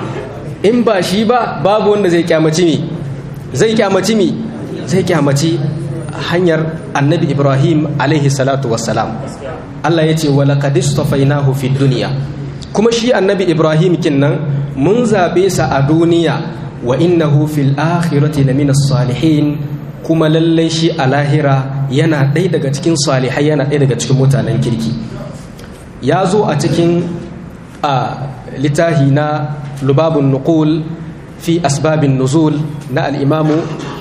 Speaker 2: in ba shi ba babu wanda zai kyamaci me zai kyamaci me zai kyamaci hanyar annabi ibrahim alaihi salatu wassalam allah ya ce walaƙad istafainahu fi duniya kuma shi annabi ibrahim kinnan mun zaɓe sa a duniya wa innahu fil akhirati lamina salihin kuma lallai shi a lahira yana ɗaya daga cikin salihai yana ɗaya daga cikin mutanen kirki ya zo a cikin a littahi na lubabun nuqul fi asbabin nuzul na al'imamu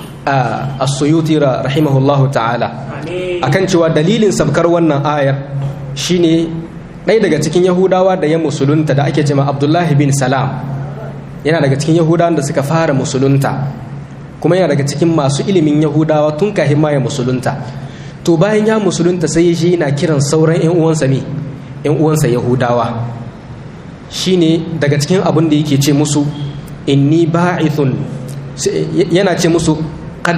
Speaker 2: as-suyuti rahimahullahu ta'ala akan cewa dalilin sabkar wannan ayar shine ɗaya daga cikin yahudawa da ya musulunta da ake cewa abdullahi bin salam yana daga cikin yahudawan da suka fara musulunta kuma yana daga cikin masu ilimin yahudawa tun kafin ma ya musulunta to bayan ya musulunta sai shi yana kiran sauran yan uwansa ne yan uwansa yahudawa shine daga cikin abin da yake ce musu inni ba'ithun yana ce musu قد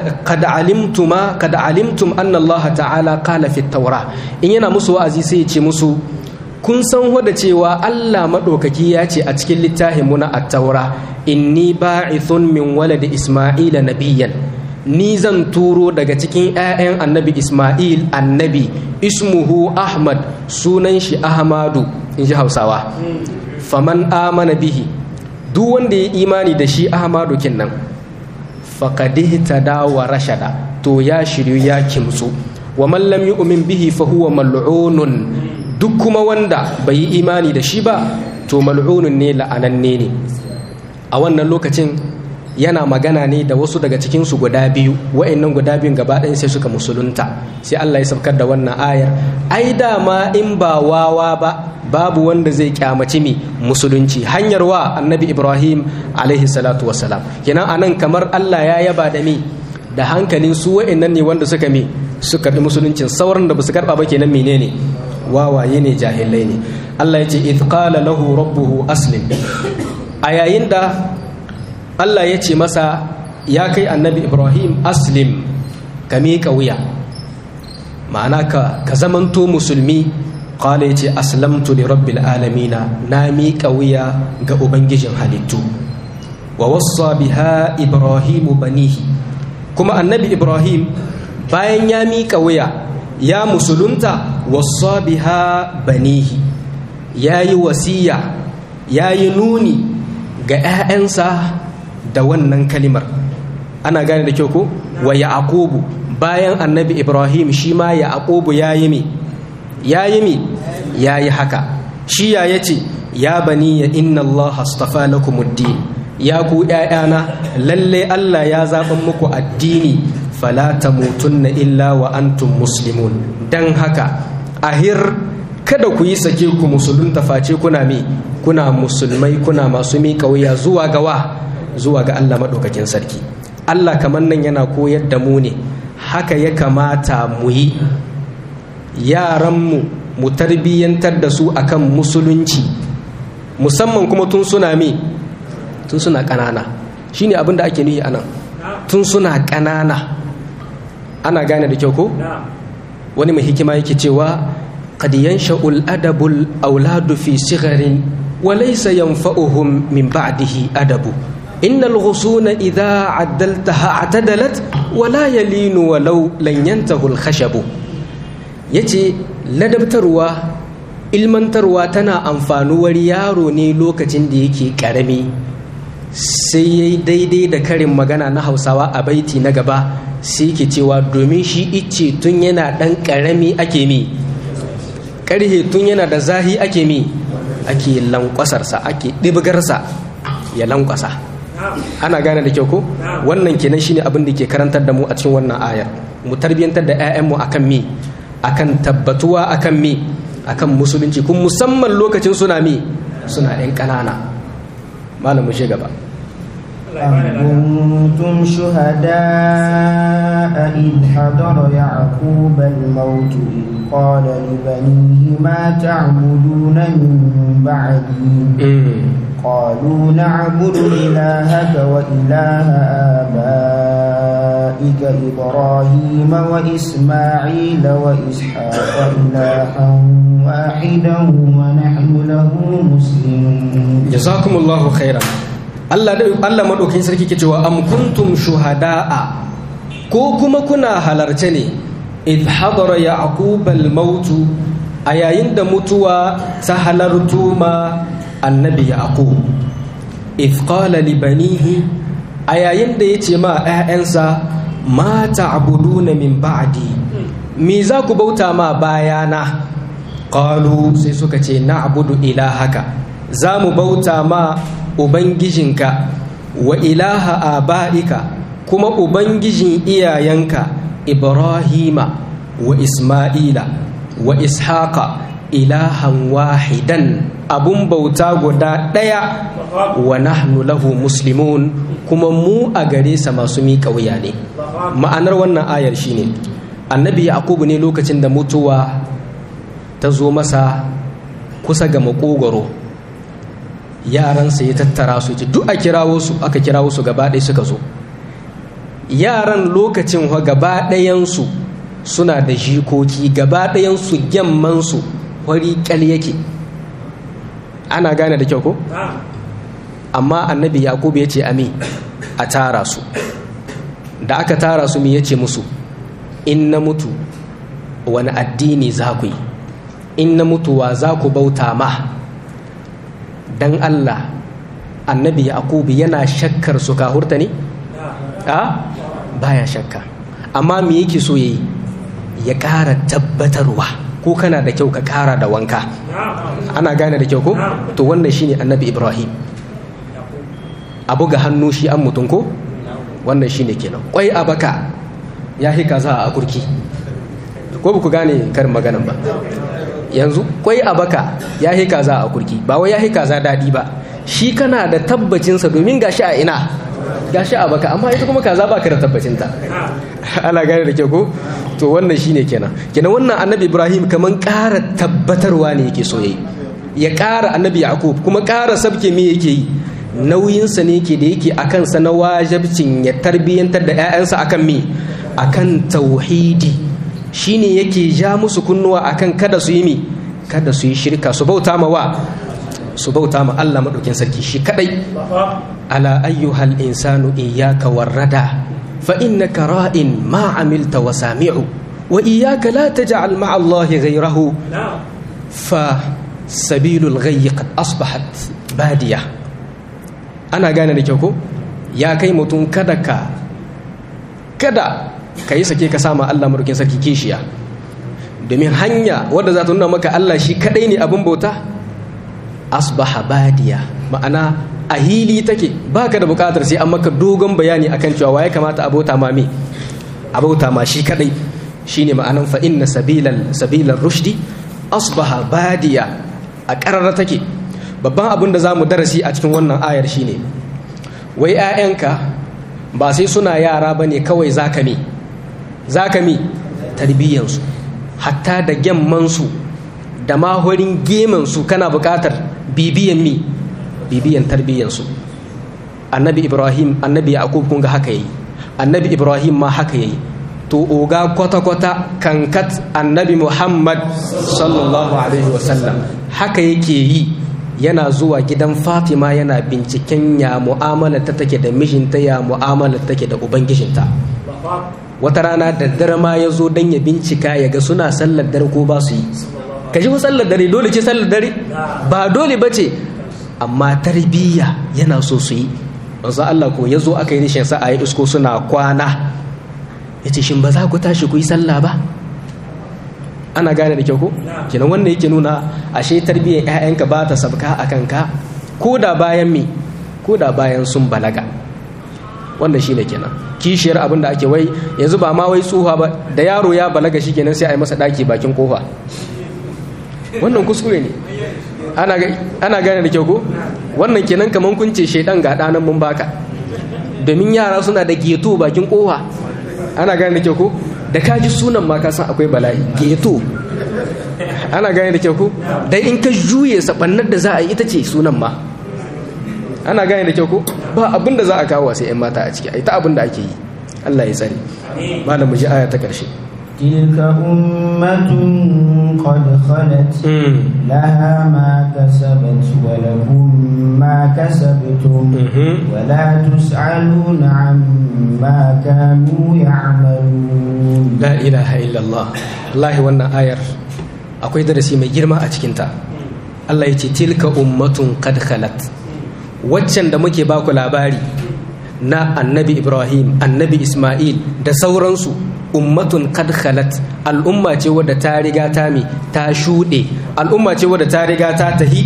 Speaker 2: علمتم قد علمتم أن الله تعالى قال في التوراة إن yana musu wa'azi sai ya ce musu kun san hoda cewa Allah madaukaki ya ce a cikin littafin mu na at-taura inni ba'ithun min waladi isma'ila nabiyyan ni zan turo daga cikin 'ya'yan annabi isma'il annabi ismuhu ahmad sunan shi ahmadu in ji hausawa faman amana bihi duk wanda ya imani da shi ahmadu kinnan faƙadih ta dawa rashada to ya shiryu ya kimtsu wa mallam yu'min bihi fa huwa mal'unun duk kuma wanda bai yi imani da shi ba to mal'unun ne la'ananne ne a wannan lokacin yana magana ne da wasu daga cikinsu guda biyu wa'annan guda biyun gaba ɗaya sai suka musulunta sai Allah ya saukar da wannan ayar ai dama in ba wawa ba babu wanda zai kyamaci mi musulunci hanyar wa annabi ibrahim alaihi salatu wassalam kenan anan kamar Allah ya yaba da mi da hankalin su wa'annan ne wanda suka mi suka bi musuluncin sauran da basu karba ba kenan menene wawaye ne jahilai ne Allah ya ce idh qala lahu rabbuhu aslim a yayin da Allah ya ce masa ya kai annabi Ibrahim aslim ka miƙa wuya ma'ana ka ka zamanto musulmi qala yace aslamtu li rabbil alamina na miƙa wuya ga ubangijin halittu wa wassa biha ibrahimu banihi kuma annabi Ibrahim bayan ya miƙa wuya ya musulunta wassa biha banihi yayi wasiya yayi nuni ga 'ya'yansa da wannan kalimar ana gane da kyau ko wa yaqubu bayan annabi ibrahim shi ma yaqubu yayi mi yayi mi yayi haka shi ya yace ya bani ya inna allaha astafa lakumuddin ya ku ƴaƴana lalle Allah ya zaɓan muku addini fala tamutunna illa wa antum muslimun dan haka ahir kada ku yi sake ku musulunta face kuna mi kuna musulmai kuna masu miƙa wuya zuwa gawa zuwa ga Allah maɗaukakin sarki Allah kamar nan yana koyar da mu ne haka ya kamata mu yi yaranmu mu tarbiyyantar da su akan musulunci musamman kuma tun suna mi tun suna ƙanana shine abin da ake nuyi anan tun suna ƙanana ana gane da kyau ko wani mai hikima yake cewa qad yansha'ul adabul auladu fi sigharin wa laysa yanfa'uhum min ba'dihi adabu innal ghusuna idha addaltaha atadalat wa la yalinu walau lan yantahu al khashabu yace ladabtarwa ilmantarwa tana amfanuwar yaro ne lokacin da yake karami sai yayi daidai da karin magana na Hausawa a baiti na gaba sai ke cewa domin shi icce tun yana ɗan ƙarami ake mi ƙarhe tun yana da zahi ake mi ake lankwasarsa ake ɗibgarsa ya lankwasa ana gane da kyau ko wannan kenan shine abin da ke karantar da mu a cikin wannan ayar mu tarbiyyantar da 'ya'yanmu akan mi akan tabbatuwa akan mi akan musulunci kun musamman lokacin suna mi suna 'yan ƙanana malam mu shi gaba
Speaker 1: أم كنتم شهداء إذ حضر يعقوب الموت إذ قال لبنيه ما تعبدون من بعدي قالوا نعبد إلهك وإله آبائك إبراهيم وإسماعيل وإسحاق إلها واحدا ونحن له مسلمون
Speaker 2: جزاكم الله خيرا Allah Allah madaukakin sarki ke cewa am kuntum shuhada'a ko kuma kuna halarce ne id hadara yaqub al maut a yayin da mutuwa ta halartu ma annabi yaqub id qala li banihi a yayin da yace ma ƴaƴansa ma ta'buduna min ba'di me za ku bauta ma bayana qalu sai suka ce na'budu ilahaka za mu bauta ma Ubangijinka wa ilaha aba'ika kuma Ubangijin iyayenka Ibrahima wa Ismaila wa Ishaqa ilahan wahidan abun bauta guda ɗaya wa nahnu lahu muslimun kuma mu a gare sa masu miƙa wuya ne ma'anar wannan ayar shine annabi yaqubu ne lokacin da mutuwa ta zo masa kusa ga makogoro yaransa ya tattara su ji duk a kirawo su aka kirawo su gaba ɗaya suka zo yaran lokacin wa gaba ɗayansu suna da jikoki gaba ɗayansu gyammansu wari ƙal yake ana gane da kyau ko amma annabi yakubu ya ce ami a tara su da aka tara su mi ya ce musu in na mutu wani addini za ku yi in na mutuwa za ku bauta ma dan Allah annabi yaqubu yana shakkar su kahurta ne a baya shakka amma me yake so yayi ya ƙara tabbatarwa ko kana da kyau ka ƙara da wanka ana gane da kyau ko to wannan shine annabi ibrahim abu ga hannu shi an mutum ko wannan shine kenan kwai a baka ya hi kaza a kurki ko ba ku gane karin maganan ba yanzu kwai a baka ya hi kaza a kurki ba wai ya hi kaza daɗi ba shi kana da tabbacinsa domin gashi a ina gashi a baka amma ita kuma kaza baka da tabbacinta ana gane da kyau ko to wannan shine kenan kenan wannan annabi ibrahim kaman ƙara tabbatarwa ne yake so yayi ya ƙara annabi yaqub kuma ƙara sabke me yake yi nauyinsa ne ke da yake akan sa na wajibcin ya tarbiyyantar da 'ya'yansa akan me akan tauhidi shine yake ja musu kunnuwa akan kada su yi mi kada su yi shirka su bauta ma wa su bauta ma Allah madaukin sarki shi kadai ala ayyuhal insanu iyyaka warrada fa innaka ra'in ma amilta wa sami'u wa iyyaka la taj'al ma'a Allah ghayrahu fa sabilul ghayyi qad asbahat badiya ana gane da kyau ko ya kai mutum kada ka kada ka yi sake ka sama Allah madaukin sarki kishiya domin hanya wadda za ta nuna maka Allah shi kadai ne abin bauta asbaha badiya ma'ana a hili take baka da bukatar sai an maka dogon bayani akan cewa waye kamata a bauta ma me a bauta ma shi kadai shine ma'anan fa inna sabilal sabilal rushdi asbaha badiya a karara take babban abin da zamu darasi a cikin wannan ayar shine wai 'ya'yanka ba sai suna yara bane kawai zaka me zaka me tarbiyyansu hatta da gyammansu da mahorin gemansu kana buƙatar bibiyan mi bibiyan tarbiyyansu annabi ibrahim annabi yaqub kun ga haka yayi annabi ibrahim ma haka yayi to oga kwata-kwata kankat annabi muhammad sallallahu alaihi wasallam haka yake yi yana zuwa gidan fatima yana binciken ya mu'amala ta take da mijinta ya mu'amala take da ubangijinta wata rana da dare ma ya zo don ya bincika ya ga suna sallar dare ko ba su yi ka shi sallar dare dole ce sallar dare ba dole ba ce amma tarbiyya yana so su yi wanzu Allah ko ya zo aka yi rishin sa a yi isko suna kwana ya ce shin ba za ku tashi ku yi sallah ba ana gane da kyau ko kenan wannan yake nuna ashe tarbiyyar 'ya'yanka ba ta sabka a kanka ko da bayan me ko da bayan sun balaga wannan shine kenan kishiyar abin da ake wai yanzu ba ma wai tsuha ba da yaro ya balaga shi kenan sai a yi masa daki bakin kofa wannan kuskure ne ana gane da kyau ko wannan kenan kaman kun ce shaidan ga ɗanan mun baka domin yara suna da geto bakin kofa ana gane da kyau ko da kaji sunan ma ka san akwai bala'i geto ana gane da kyau ko dai in ka juye sabannar da za a yi ita ce sunan ma ana gane da kyau ko ba abin da za a kawo sai 'yan mata a ciki a ita abin da ake yi Allah ya tsare malam mu ji aya ta karshe
Speaker 1: تلك أمة قد خلت لها ما كسبت ولكم ما كسبتم ولا تسألون عما كانوا يعملون
Speaker 2: لا إله إلا الله الله وانا آير akwai darasi mai girma a cikinta Allah ya ce tilka ummatun qad khalat waccan da muke baku labari na annabi Ibrahim annabi Ismail da sauransu ummatun qad khalat al'umma ce wadda ta riga ta mi ta shuɗe al'umma ce wadda ta riga ta tahi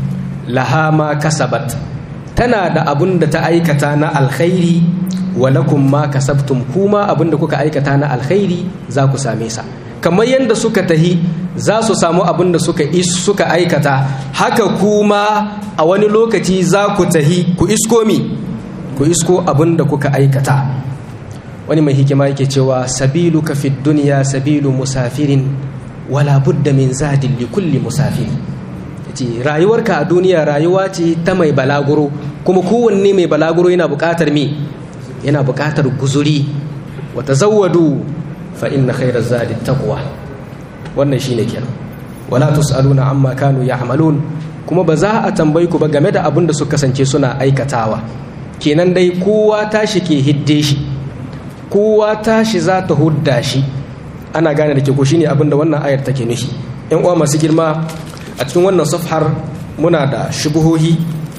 Speaker 2: laha ma kasabat tana da abun da ta aikata na alkhairi walakum ma kasabtum kuma abun da kuka aikata na alkhairi za ku same sa kamar yadda suka tahi za su samu abin da suka suka aikata haka kuma a wani lokaci za ku tahi ku isko mi ku isko abin da kuka aikata wani mai hikima yake cewa sabilu ka fi duniya sabilu musafirin wala budda min zadin li kulli musafiri ce rayuwarka a duniya rayuwa ce ta mai balaguro kuma kowanne mai balaguro yana buƙatar me yana buƙatar guzuri wa tazawwadu fa inna khairaz zadi taqwa wannan shine kenan wala tusaluna amma kanu ya'malun kuma ba za a tambayi ku ba game da abin da suka kasance suna aikatawa kenan dai kowa tashi ke hidde shi kowa tashi za ta hudda shi ana gane da ke ko shine abin da wannan ayar take nufi yan uwa masu girma a cikin wannan safhar muna da shubuhohi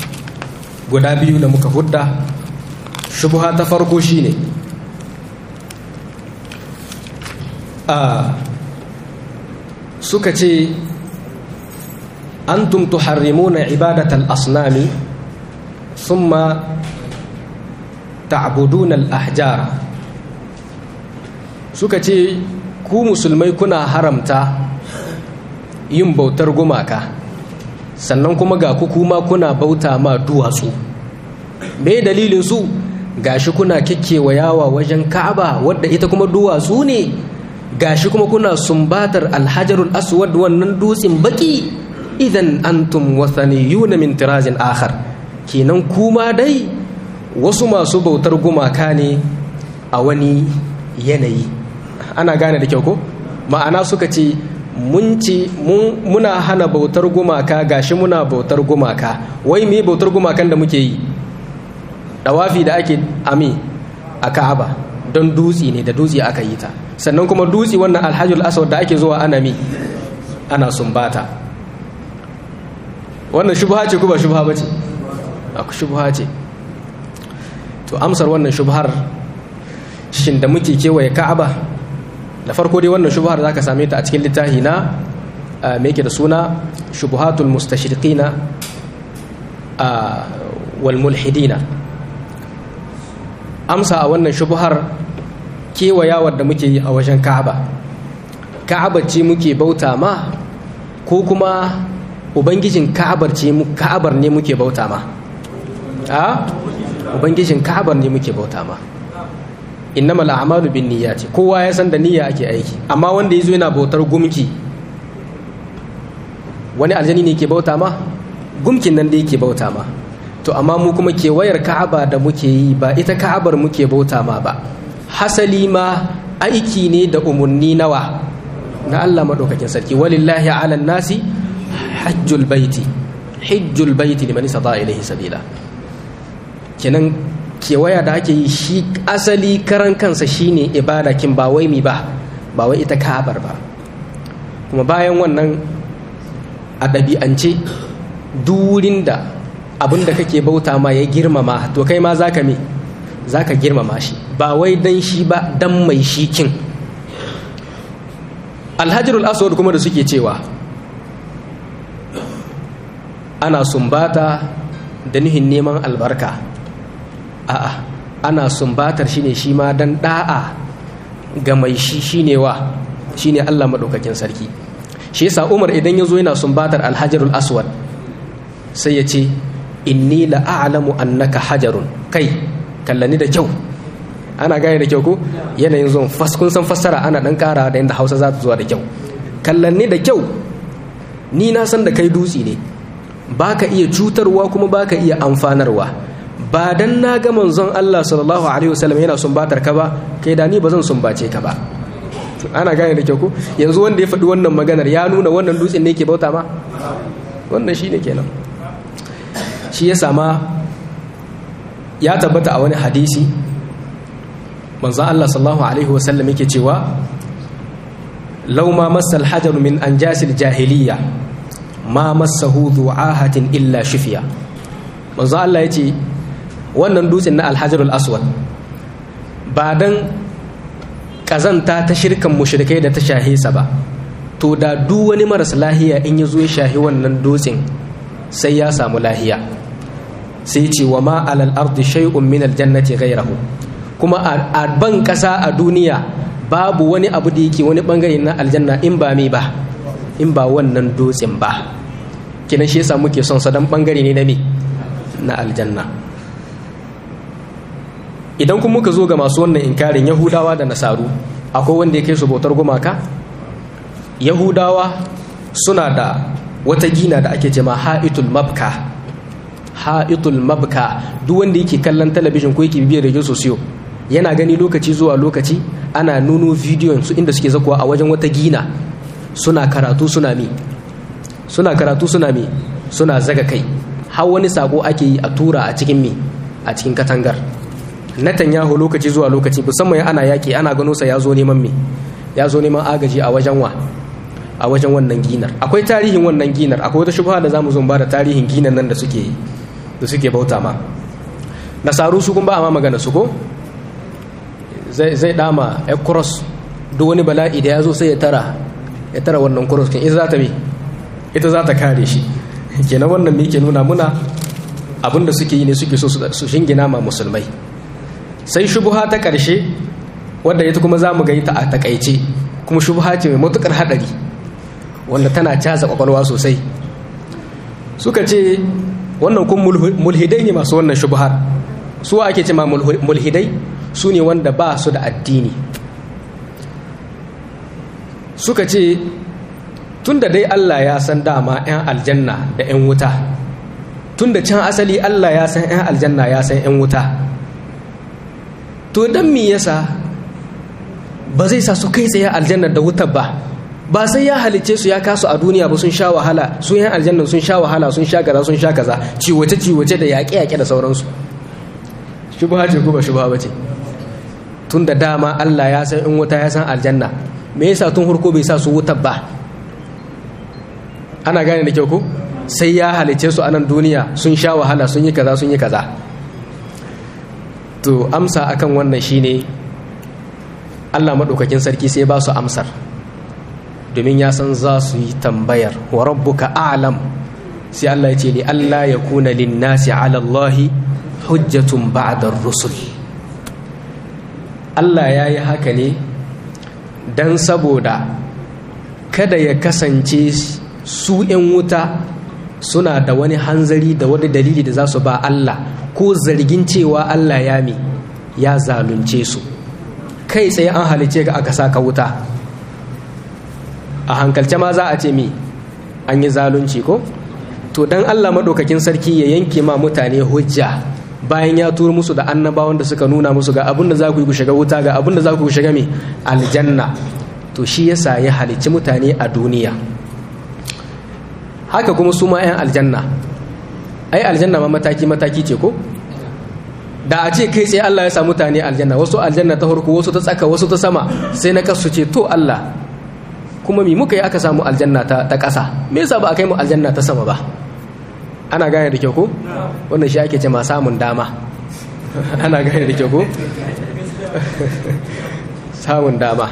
Speaker 2: guda biyu da muka hudda shubuha ta farko shine a suka ce antum tuharrimuna ibadatal asnami thumma ta'buduna al-ahjara suka ce ku musulmai kuna haramta yin bautar gumaka sannan kuma ga ku kuma kuna bauta ma duwatsu me dalilin su gashi kuna yawa wajen ka'aba wadda ita kuma duwatsu ne gashi kuma kuna sumbatar alhajarul aswad wannan dutsen baki idan antum wathaniyuna min tirazin akhar kenan kuma dai wasu masu bautar gumaka ne a wani yanayi ana gane da kyau ko ma'ana suka ce mun ce muna hana bautar gumaka gashi muna bautar gumaka wai me bautar gumakan da muke yi dawafi da ake ami a ka'aba don dutse ne da dutse aka yi ta sannan kuma dutse wannan alhajjul aswad da ake zuwa ana mi ana sumbata wannan shubha ce ko ba shubha bace aku shubha ce to amsar wannan shubhar shin da muke kewaye ka'aba da farko dai wannan shubhar zaka same ta a cikin littafi na me yake da suna shubuhatul mustashriqina wal mulhidina amsa a wannan shubhar kewayawar da muke yi a wajen ka'aba ka'abar ce muke bauta ma ko kuma ubangijin ka'abar ce ka'abar ne muke bauta ma a ubangijin ka'abar ne muke bauta ma innamal a'malu bin niyyati kowa ya san da niyya ake aiki amma wanda yazo yana bautar gumki wani aljani ne ke bauta ma gumkin nan da yake bauta ma to amma mu kuma kewayar ka'aba da muke yi ba ita ka'abar muke bauta ma ba hasali ma aiki ne da umarni nawa na Allah maɗaukakin sarki walillahi ala nasi hajjul baiti hajjul baiti liman istata ilayhi sabila kenan kewaya da ake yi shi asali karan kansa shine ibada kin ba wai mi ba ba wai ita ka'abar ba kuma bayan wannan a ɗabi'ance durin da abin da kake bauta ma ya girmama to kai ma zaka me zaka girmama shi ba wai dan shi ba dan mai shi kin alhajarul aswad kuma da suke cewa ana sumbata da nihin neman albarka a'a ana sumbatar shi ne shi ma dan da'a ga mai shi shine wa shine Allah madaukakin sarki shi yasa Umar idan yazo yana sumbatar alhajarul aswad sai ya ce inni la'alamu annaka hajarun kai kallani da kyau ana gane da kyau ko yanayin zuwan kun san fassara ana dan kara da inda hausa za ta zuwa da kyau kallani da kyau ni na san da kai dutse ne baka iya cutarwa kuma baka iya amfanarwa ba dan na ga manzon Allah sallallahu alaihi wasallam yana sumbatar ka ba kai da ni ba zan sumbace ka ba ana gane da kyau ko yanzu wanda ya faɗi wannan maganar ya nuna wannan dutsen ne ke bauta ma wannan shine kenan shi ya sama ya tabbata a wani hadisi manzan Allah sallallahu Alaihi wasallam yake cewa lauma masal hajar min an jasil jahiliya ma masahu du'ahatin illa shufiya manzan Allah ya ce wannan dutsen na alhajarul aswad ba dan kazanta ta shirkan mushrikai da ta shahe sa ba to da duk wani maras lahiya in ya zo ya shahi wannan dutsen sai ya samu lahiya sai ce wa ma alal ardi shay'un min aljannati ghayrahu kuma a ban kasa a duniya babu wani abu da yake wani bangare na aljanna in ba me ba in ba wannan dutsen ba kinan shi yasa muke son sa dan bangare ne na me na aljanna idan kuma muka zo ga masu wannan inkarin yahudawa da nasaru akwai wanda ya kai su bautar gumaka yahudawa suna da wata gina da ake ce ma ha'itul mabka ha'itul mabka duk wanda yake kallon talabijin ko yake bibiyar radio sosiyo yana gani lokaci zuwa lokaci ana nuno bidiyon su inda suke zakuwa a wajen wata gina suna karatu suna mi suna karatu suna mi suna zaga kai har wani sako ake yi a tura a cikin mi a cikin katangar Netanyahu lokaci zuwa lokaci musamman ana yaki ana gano sa ya zo neman mi ya zo neman agaji a wajen wa a wajen wannan ginar akwai tarihin wannan ginar akwai wata shubha da zamu zo ba da tarihin ginar nan da suke da suke bauta ma nasaru su kun ba ma magana su ko zai zai dama a cross duk wani bala'i da ya zo sai ya tara ya tara wannan cross kin ita za ta bi ita za ta kare shi kenan wannan me yake nuna muna abinda suke yi ne suke so su shingina ma musulmai sai shubuha ta ƙarshe wadda ita kuma za mu ga ta a takaice kuma shubuha ce mai matuƙar haɗari wanda tana caza ƙwaƙwalwa sosai suka ce wannan kun mulhidai ne masu wannan shubuhar su ake ce ma mulhidai su ne wanda ba su da addini suka ce tun da dai Allah ya san dama 'yan aljanna da 'yan wuta tun da can asali Allah ya san 'yan aljanna ya san 'yan wuta to don me yasa ba zai sa su kai tsaye aljanna da wutar ba ba sai ya halice su ya kasu a duniya ba sun sha wahala su 'yan aljanna sun sha wahala sun sha kaza sun sha kaza ciwace ciwace da yaƙe yaƙe da sauransu shubha ce ko ba shubha ba ce tun da dama Allah ya san 'yan wuta ya san aljanna me yasa tun hurko bai sa su wutar ba ana gane da kyau ko sai ya halice su a nan duniya sun sha wahala sun yi kaza sun yi kaza to amsa akan wannan shine Allah maɗaukakin sarki sai ba su amsar domin ya san za su yi tambayar wa rabbuka a'lam sai Allah ya ce li Allah ya kuna linnasi ala Allah hujjatun ba'da rusul Allah ya yi haka ne don saboda kada ya kasance su 'yan wuta suna da wani hanzari da wani dalili da za su ba Allah ko zargin cewa Allah ya mi ya zalunce su kai tsaye an halice ga aka saka wuta a hankalce ma za a ce mi an yi zalunci ko to dan Allah maɗaukakin sarki ya yanke ma mutane hujja bayan ya turo musu da annabawan da suka nuna musu ga abin da za ku yi ku shiga wuta ga abin da za ku shiga mai aljanna to shi yasa ya halicci mutane a duniya haka kuma su ma 'yan aljanna ai aljanna ma mataki-mataki ce ko da a ce kai tsaye Allah ya sa mutane aljanna wasu aljanna ta farko wasu ta tsaka wasu ta sama sai na kasu ce to Allah kuma mi muka yi aka samu aljanna ta ƙasa me yasa ba a kai mu aljanna ta sama ba ana gane da kyau ko wannan shi ake ce ma samun dama ana gane da kyau ko samun dama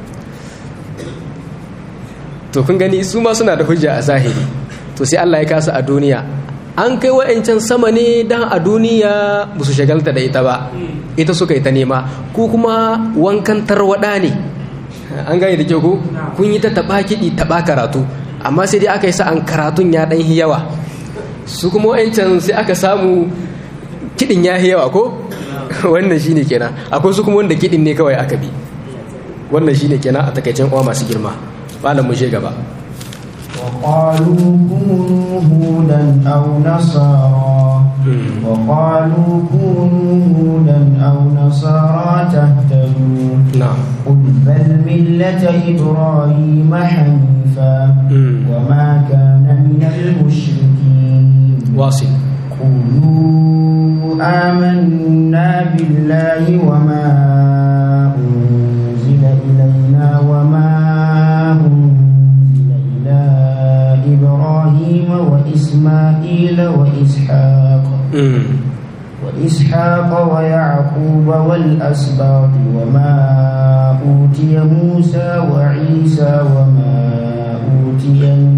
Speaker 2: to kun gani su ma suna da hujja a zahiri to sai Allah ya kasa a duniya an kai wa'ancan sama ne dan a duniya ba su shagalta da ita ba ita suka yi ta nema ko kuma wankan tarwada ne an gane da kyau ko kun yi ta taba kiɗi taba karatu amma sai dai aka yi sa'an karatun ya ɗan yawa su kuma wa'ancan sai aka samu kiɗin ya yawa ko wannan shine kenan akwai su kuma wanda kiɗin ne kawai aka bi wannan shine kenan a takaicen uwa masu girma malam mu je gaba
Speaker 1: وقالوا كونوا هودا أو نصارى وقالوا كونوا هودا أو نصارى تهتدوا
Speaker 2: نعم
Speaker 1: قل بل ملة إبراهيم حنيفا وما كان من المشركين
Speaker 2: واصل
Speaker 1: قولوا آمنا بالله وما أنزل إلينا وما أنزل إلى إبراهيم وإسماعيل وإسحاق وإسحاق ويعقوب والأسباط وما أوتي موسى وعيسى وما أوتي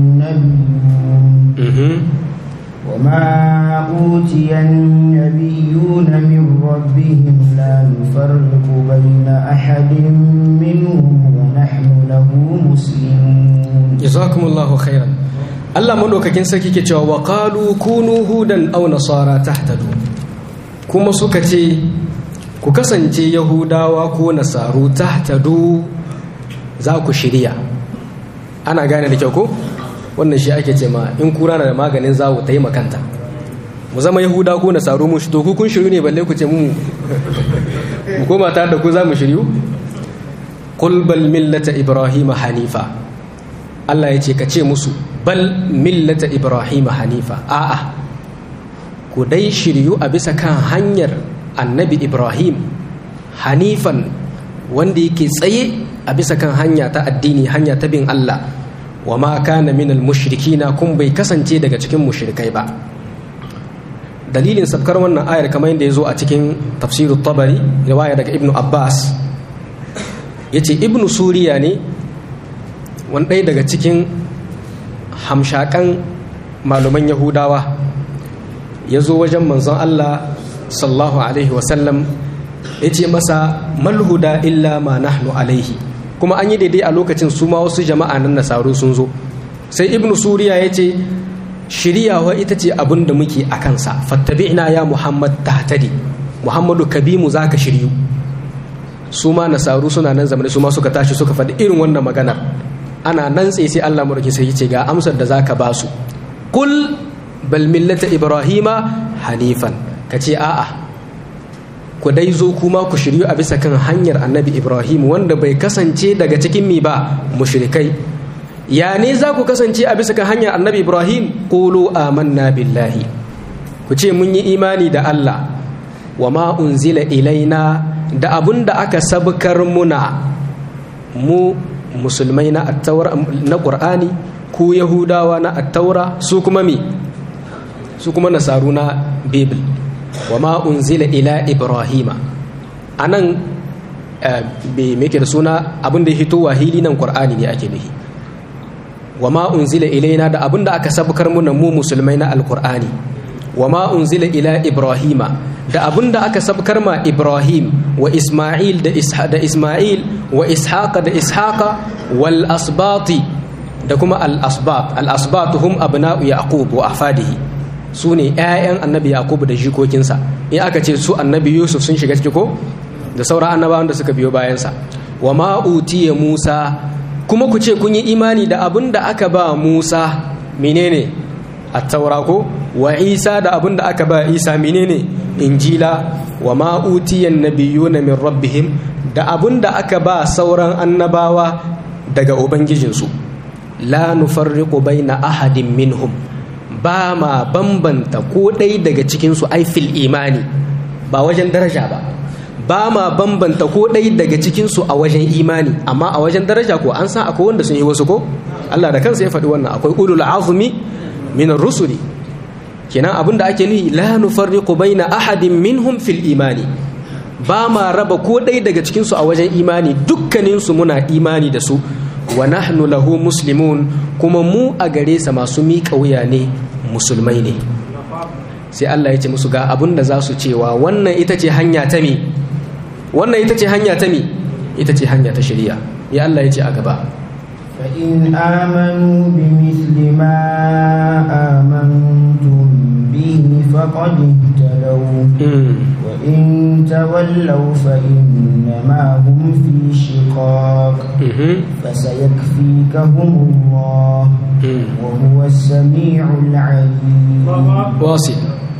Speaker 1: النبيون وما أوتي النبيون من ربهم لا نفرق بين أحد منهم ونحن له مسلمون
Speaker 2: jazakumullahu khairan Allah madaukakin sarki ke cewa wa qalu kunu hudan aw nasara tahtadu kuma suka ce ku kasance yahudawa ko nasaru tahtadu za ku shirya ana gane da kyau ko wannan shi ake ce ma in kura na da maganin zawo ta yi makanta mu zama yahuda ko nasaru mu shi to ku kun shiru ne balle ku ce mu mu koma tare da ku za mu shiryu qul bal millata ibrahima hanifa Allah ya ce ka ce musu bal millata ibrahima hanifa a'a ku dai shiryu a bisa kan hanyar annabi ibrahim hanifan wanda yake tsaye a bisa kan hanya ta addini hanya ta bin Allah wa ma kana minal mushrikina kun bai kasance daga cikin mushrikai ba dalilin sabkar wannan ayar kamar yadda ya zo a cikin tafsirut tabari riwaya daga ibnu abbas yace ibnu suriya ne wani ɗaya daga cikin hamshakan malaman yahudawa ya zo wajen manzon Allah sallallahu alaihi wasallam yace masa malhuda illa ma nahnu alaihi kuma an yi daidai a lokacin su ma wasu jama'a nan nasaru sun zo sai ibnu suriya yace shiriyawa ita ce abin da muke a kansa fattabi'na ya muhammad tahtadi muhammadu kabimu zaka shiryu su ma nasaru suna nan zamani su ma suka tashi suka faɗi irin wannan maganar ana nan tsaye sai Allah murki sai ce ga amsar da zaka ba su kul bal millata ibrahima hanifan kace a'a ku dai zo kuma ku shiryu a bisa kan hanyar annabi ibrahim wanda bai kasance daga cikin mi ba mushrikai ya ne za ku kasance a bisa kan hanyar annabi ibrahim qulu amanna billahi ku ce mun yi imani da Allah wa ma unzila ilaina da abun da aka sabkar muna mu musulmai na attaura na qur'ani ku yahudawa na attaura su kuma mi su kuma nasaru na bible wa ma unzila ila ibrahima anan be meke da suna abin da ya hito wahili nan qur'ani ne ake nufi wa ma unzila ilaina da abin da aka sabkar muna mu musulmai na alqur'ani wa ma unzila ila ibrahima da abin da aka sabkar ma ibrahim wa isma'il da da isma'il wa ishaqa da ishaqa wal asbati da kuma al asbat al asbat hum abna'u yaqub wa ahfadihi su ne 'ya'yan annabi yakubu da jikokinsa in aka ce su annabi yusuf sun shiga ciki ko da sauran annabawan da suka biyo bayansa wa ma'utiya musa kuma ku ce kun yi imani da abin da aka ba musa menene attaura ko wa isa da abin da aka ba isa menene injila wa ma'utiyan nabiyuna min rabbihim da abin da aka ba sauran annabawa daga ubangijinsu la nufarriqu baina ahadin minhum ba ma bambanta ko ɗai daga cikinsu aifil imani ba wajen daraja ba ba ma bambanta ko ɗai daga cikinsu a wajen imani amma a wajen daraja ko an san akwai wanda sun yi wasu ko Allah da kansa ya faɗi wannan akwai ulul azumi min rusuli kenan abinda ake nuhi la nufarriqu baina ahadin minhum fil imani ba ma raba ko ɗai daga cikinsu a wajen imani dukkaninsu muna imani da su wa nahnu lahu muslimun kuma mu a gare sa masu miƙa wuya ne musulmai ne sai Allah ya ce musu ga abin da za su cewa wannan ita ce hanya ta mi wannan ita ce hanya ta mi ita ce hanya ta shari'a ya Allah ya ce a gaba
Speaker 1: فإن آمنوا بمثل ما آمنتم به فقد اهتدوا وإن تولوا فإنما هم في شقاق فسيكفيكهم الله وهو السميع العليم
Speaker 2: واصل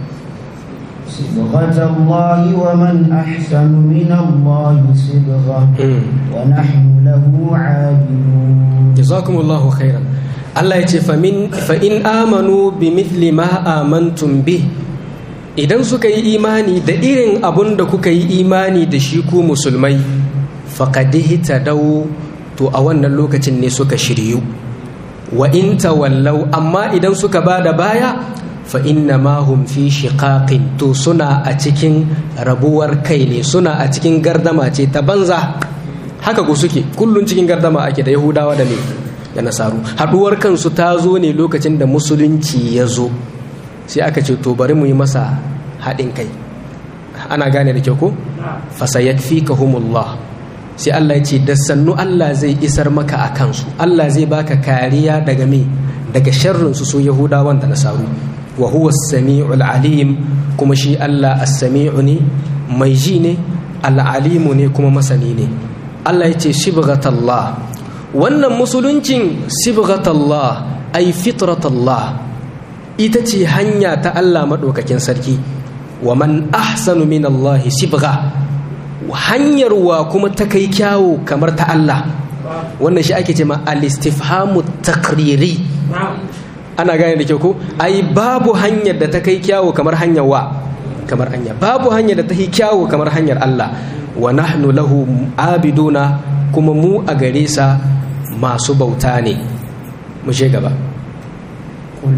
Speaker 1: صبغة الله ومن أحسن من الله صبغة ونحن له عابدون
Speaker 2: جزاكم الله خيرا Allah ya ce fa'in amanu bi mithli ma amantum bi idan suka yi imani da irin abun da kuka yi imani da shi ku musulmai faƙadihi ta dawo to a wannan lokacin ne suka shiryu wa in tawallau amma idan suka ba da baya fa inna ma hum fi shiqaqin to suna a cikin rabuwar kai ne suna a cikin gardama ce ta banza haka ku suke kullun cikin gardama ake da yahudawa da me da nasaru haduwar kansu ta zo ne lokacin da musulunci ya zo sai aka ce to bari mu yi masa haɗin kai ana gane da kyau ko fasayakfikahumullah sai Allah ya ce da sannu Allah zai isar maka a kansu Allah zai baka kariya daga me daga sharrin su su yahudawan da nasaru wa huwa as-sami'ul alim kuma shi Allah as-sami'u ne mai ji ne al-alimu ne kuma masani ne Allah ya ce shibghatallah wannan musuluncin sibghatallah ay fitratallah ita ce hanya ta Allah madaukakin sarki wa man ahsanu min Allah sibgha hanyar wa kuma ta kai kyawu kamar ta Allah wannan shi ake ce ma al-istifhamu takriri ana gane da kyau ko ai babu hanyar da ta kai kyawu kamar hanyar wa kamar hanya babu hanyar da ta kai kyawu kamar hanyar Allah wa nahnu lahu abiduna kuma mu a gare sa masu bauta ne mu je gaba
Speaker 1: قل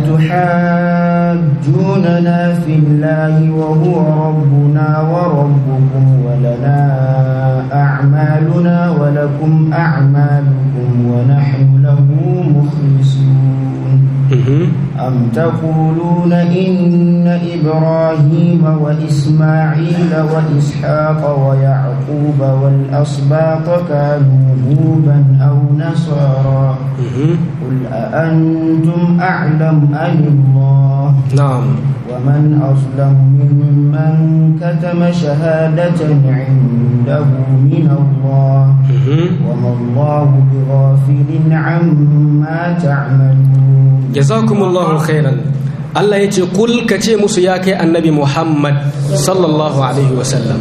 Speaker 1: أتحاجوننا في الله وهو ربنا وربكم ولنا أعمالنا ولكم أعمالكم ونحن له مخلصون أم تقولون إن إبراهيم وإسماعيل وإسحاق ويعقوب والأسباط كانوا هودا أو نصارى قل أأنتم أعلم أم الله
Speaker 2: نعم
Speaker 1: ومن أظلم ممن كتم شهادة عنده من الله وما الله بغافل عما تعملون
Speaker 2: جزاكم الله خيرا Allah ya ce kul ka ce musu ya kai annabi Muhammad sallallahu alaihi wasallam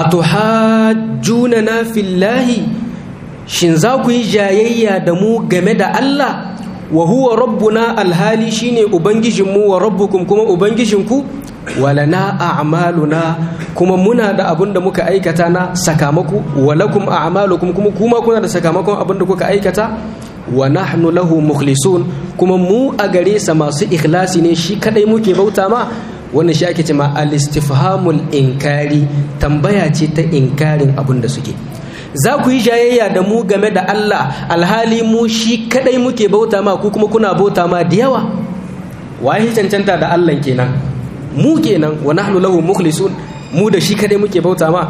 Speaker 2: atuhajjuna na fillahi shin za ku yi jayayya da mu game da Allah wa huwa rabbuna alhali shine ubangijinmu wa rabbukum kuma ubangijinku walana a'maluna kuma muna da abin da muka aikata na sakamako walakum a'malukum kuma kuma kuna da sakamakon abin da kuka aikata wa nahnu lahu mukhlisun kuma mu a gare sa masu ikhlasi ne shi kadai muke bauta ma wannan shi ake cewa al-istifhamul inkari tambaya ce ta inkarin abin da suke za ku yi jayayya da mu game da Allah alhali mu shi kadai muke bauta ma ku kuma kuna bauta ma da yawa waye cancanta da Allah kenan mu kenan wa nahnu lahu mukhlisun mu da shi kadai muke bauta ma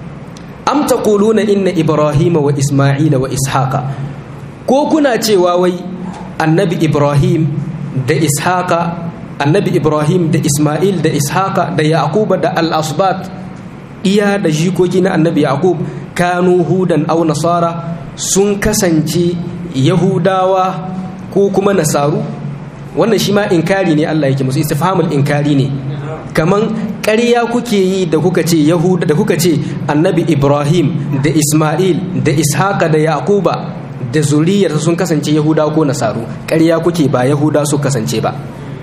Speaker 2: am taquluna inna ibrahima wa isma'ila wa ishaqa ko kuna cewa wai annabi ibrahim da ishaqa annabi ibrahim da isma'il da ishaqa da yaquba da al-asbat iya da jikoki na annabi yaqub kanu hudan aw nasara sun kasance yahudawa ko kuma nasaru wannan shi ma inkari ne Allah yake musu istifhamul inkari ne kaman ƙarya kuke yi da kuka ce yahuda da kuka ce annabi ibrahim da isma'il da ishaqa da yaquba da zuriyar sun kasance yahuda ko nasaru ƙarya kuke ba yahuda su kasance ba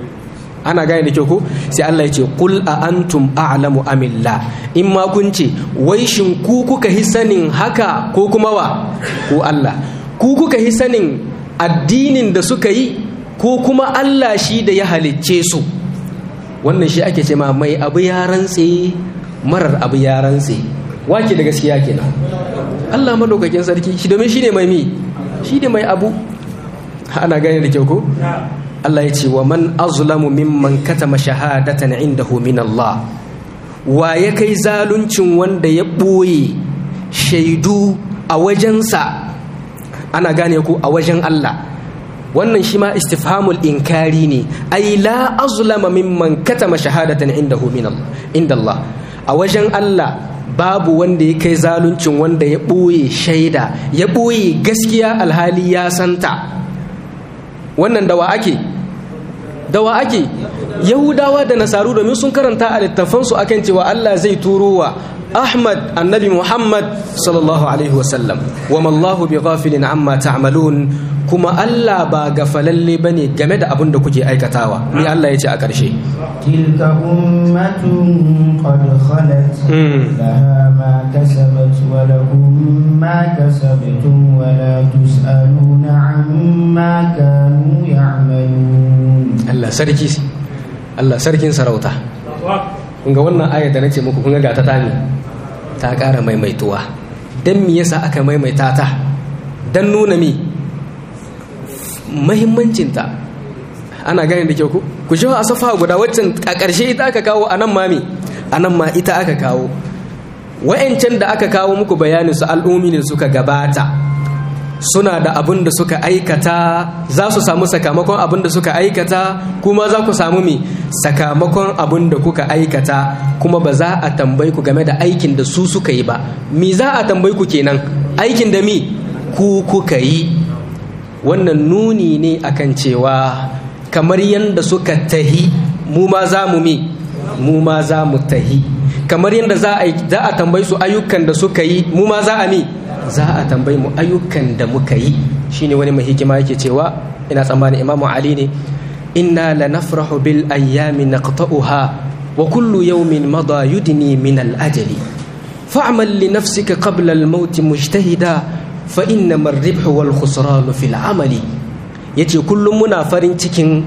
Speaker 2: ana gane da kyau ko sai Allah ya ce qul a antum a'lamu amillah in ma kun ce wai shin ku kuka hi sanin haka ko kuma wa ko Allah ku kuka hi sanin addinin da suka yi ko kuma Allah shi da ya halicce su wannan shi ake ce ma mai abu ya rantse marar abu ya rantse wake da gaskiya kenan Allah madaukakin sarki shi domin shi ne mai mi shi ne mai abu ana gane da kyau ko Allah ya ce wa man azlamu mimman katama shahadatan indahu min Allah wa ya kai zaluncin wanda ya ɓoye shaidu a wajensa ana gane ku a wajen Allah wannan shi ma istifhamul inkari ne ai la azlama mimman katama shahadatan indahu min Allah inda Allah a wajen Allah babu wanda ya kai zaluncin wanda ya ɓoye shaida ya ɓoye gaskiya alhali ya santa wannan dawa ake dawa ake yahudawa da nasaru domin sun karanta a littafansu akan cewa Allah zai turo wa Ahmad annabi Muhammad sallallahu alaihi wasallam wa mallahu bi ghafilin amma ta'malun kuma Allah ba gafalalle bane game da abin da kuke aikatawa ni Allah ya ce a ƙarshe
Speaker 1: تلك أمة قد خلت لها ما كسبت ولكم ما كسبتم ولا تسألون عما كانوا يعملون
Speaker 2: Allah sarki Allah sarkin sarauta kun ga wannan ayar da nace muku kun ga ta tani ta ƙara maimaituwa dan me yasa aka maimaita ta dan nuna mi muhimmancinta ana gane da kyau ku ku ji a safa guda waccan a ƙarshe ita aka kawo a nan mami a nan ma ita aka kawo wa'yancan da aka kawo muku bayanin su al'ummi ne suka gabata suna da abin da suka aikata za su samu sakamakon abin da suka aikata kuma za ku samu mi sakamakon abin da kuka aikata kuma ba za a tambayi ku game da aikin da su suka yi ba mi za a tambayi ku kenan aikin da mi ku kuka yi wannan nuni ne akan cewa kamar yadda suka tahi mu ma za mu mi mu ma za mu tahi kamar yadda za a tambayi su ayyukan da suka yi mu ma za a mi za a tambayi mu ayyukan da muka yi shine wani mai hikima yake cewa ina tsammanin imamu ali ne inna la nafrahu bil ayyami naqta'uha wa kullu yawmin mada yudni min al ajali fa'mal li nafsika qabla al maut mujtahida fa innama ar-ribhu wal khusran fil amali yace kullum muna farin cikin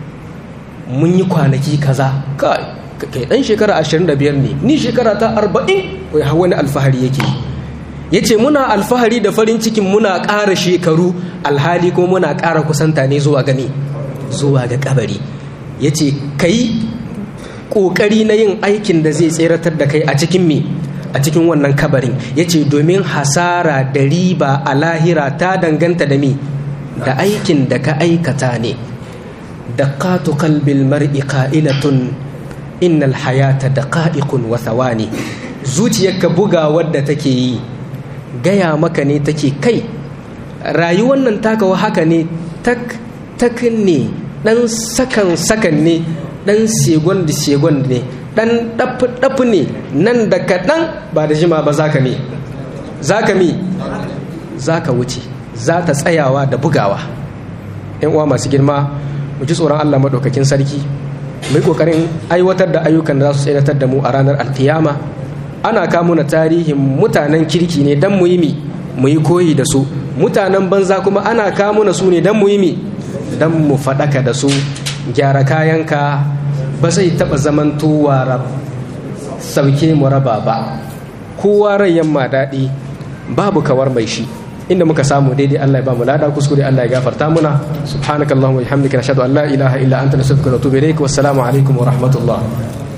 Speaker 2: mun yi kwanaki kaza kai kai dan shekara 25 ne ni shekara ta 40 wai wani alfahari yake ya ce muna alfahari da farin cikin muna ƙara shekaru alhali kuma muna ƙara kusanta ne zuwa gani zuwa ga kabari yace kai kokari na yin aikin da zai tseratar da kai a cikin me a cikin wannan kabarin yace domin hasara da riba a lahira ta danganta da me da aikin da ka aikata ne daqatu qalbil mar'i qa'ilatun innal hayata daqa'iqun wa thawani zuciyarka buga wadda take yi gaya maka ne take kai rayuwar nan taka haka ne tak tak ne dan sakan sakan ne dan segon da segon ne dan dafu dafu ne nan da kaɗan ba da jima ba zaka me zaka mi zaka wuce za ta tsayawa da bugawa yan uwa masu girma mu ji tsoron Allah maɗaukakin sarki mu yi ƙoƙarin aiwatar da ayyukan da za su tsayatar da mu a ranar alkiyama ana kamo na tarihin mutanen kirki ne don mu yi mi mu yi koyi da su mutanen banza kuma ana kamo na su ne don mu yi mi don mu faɗaka da su gyara kayanka ba zai taɓa zamantowa sauke mu raba ba kowa rai yamma daɗi babu kawar mai shi inda muka samu daidai Allah ya ba mu lada kuskure Allah ya gafarta muna subhanakallahumma wa bihamdika nashhadu an la ilaha illa anta nastaghfiruka wa natubu ilaik wassalamu alaikum wa rahmatullah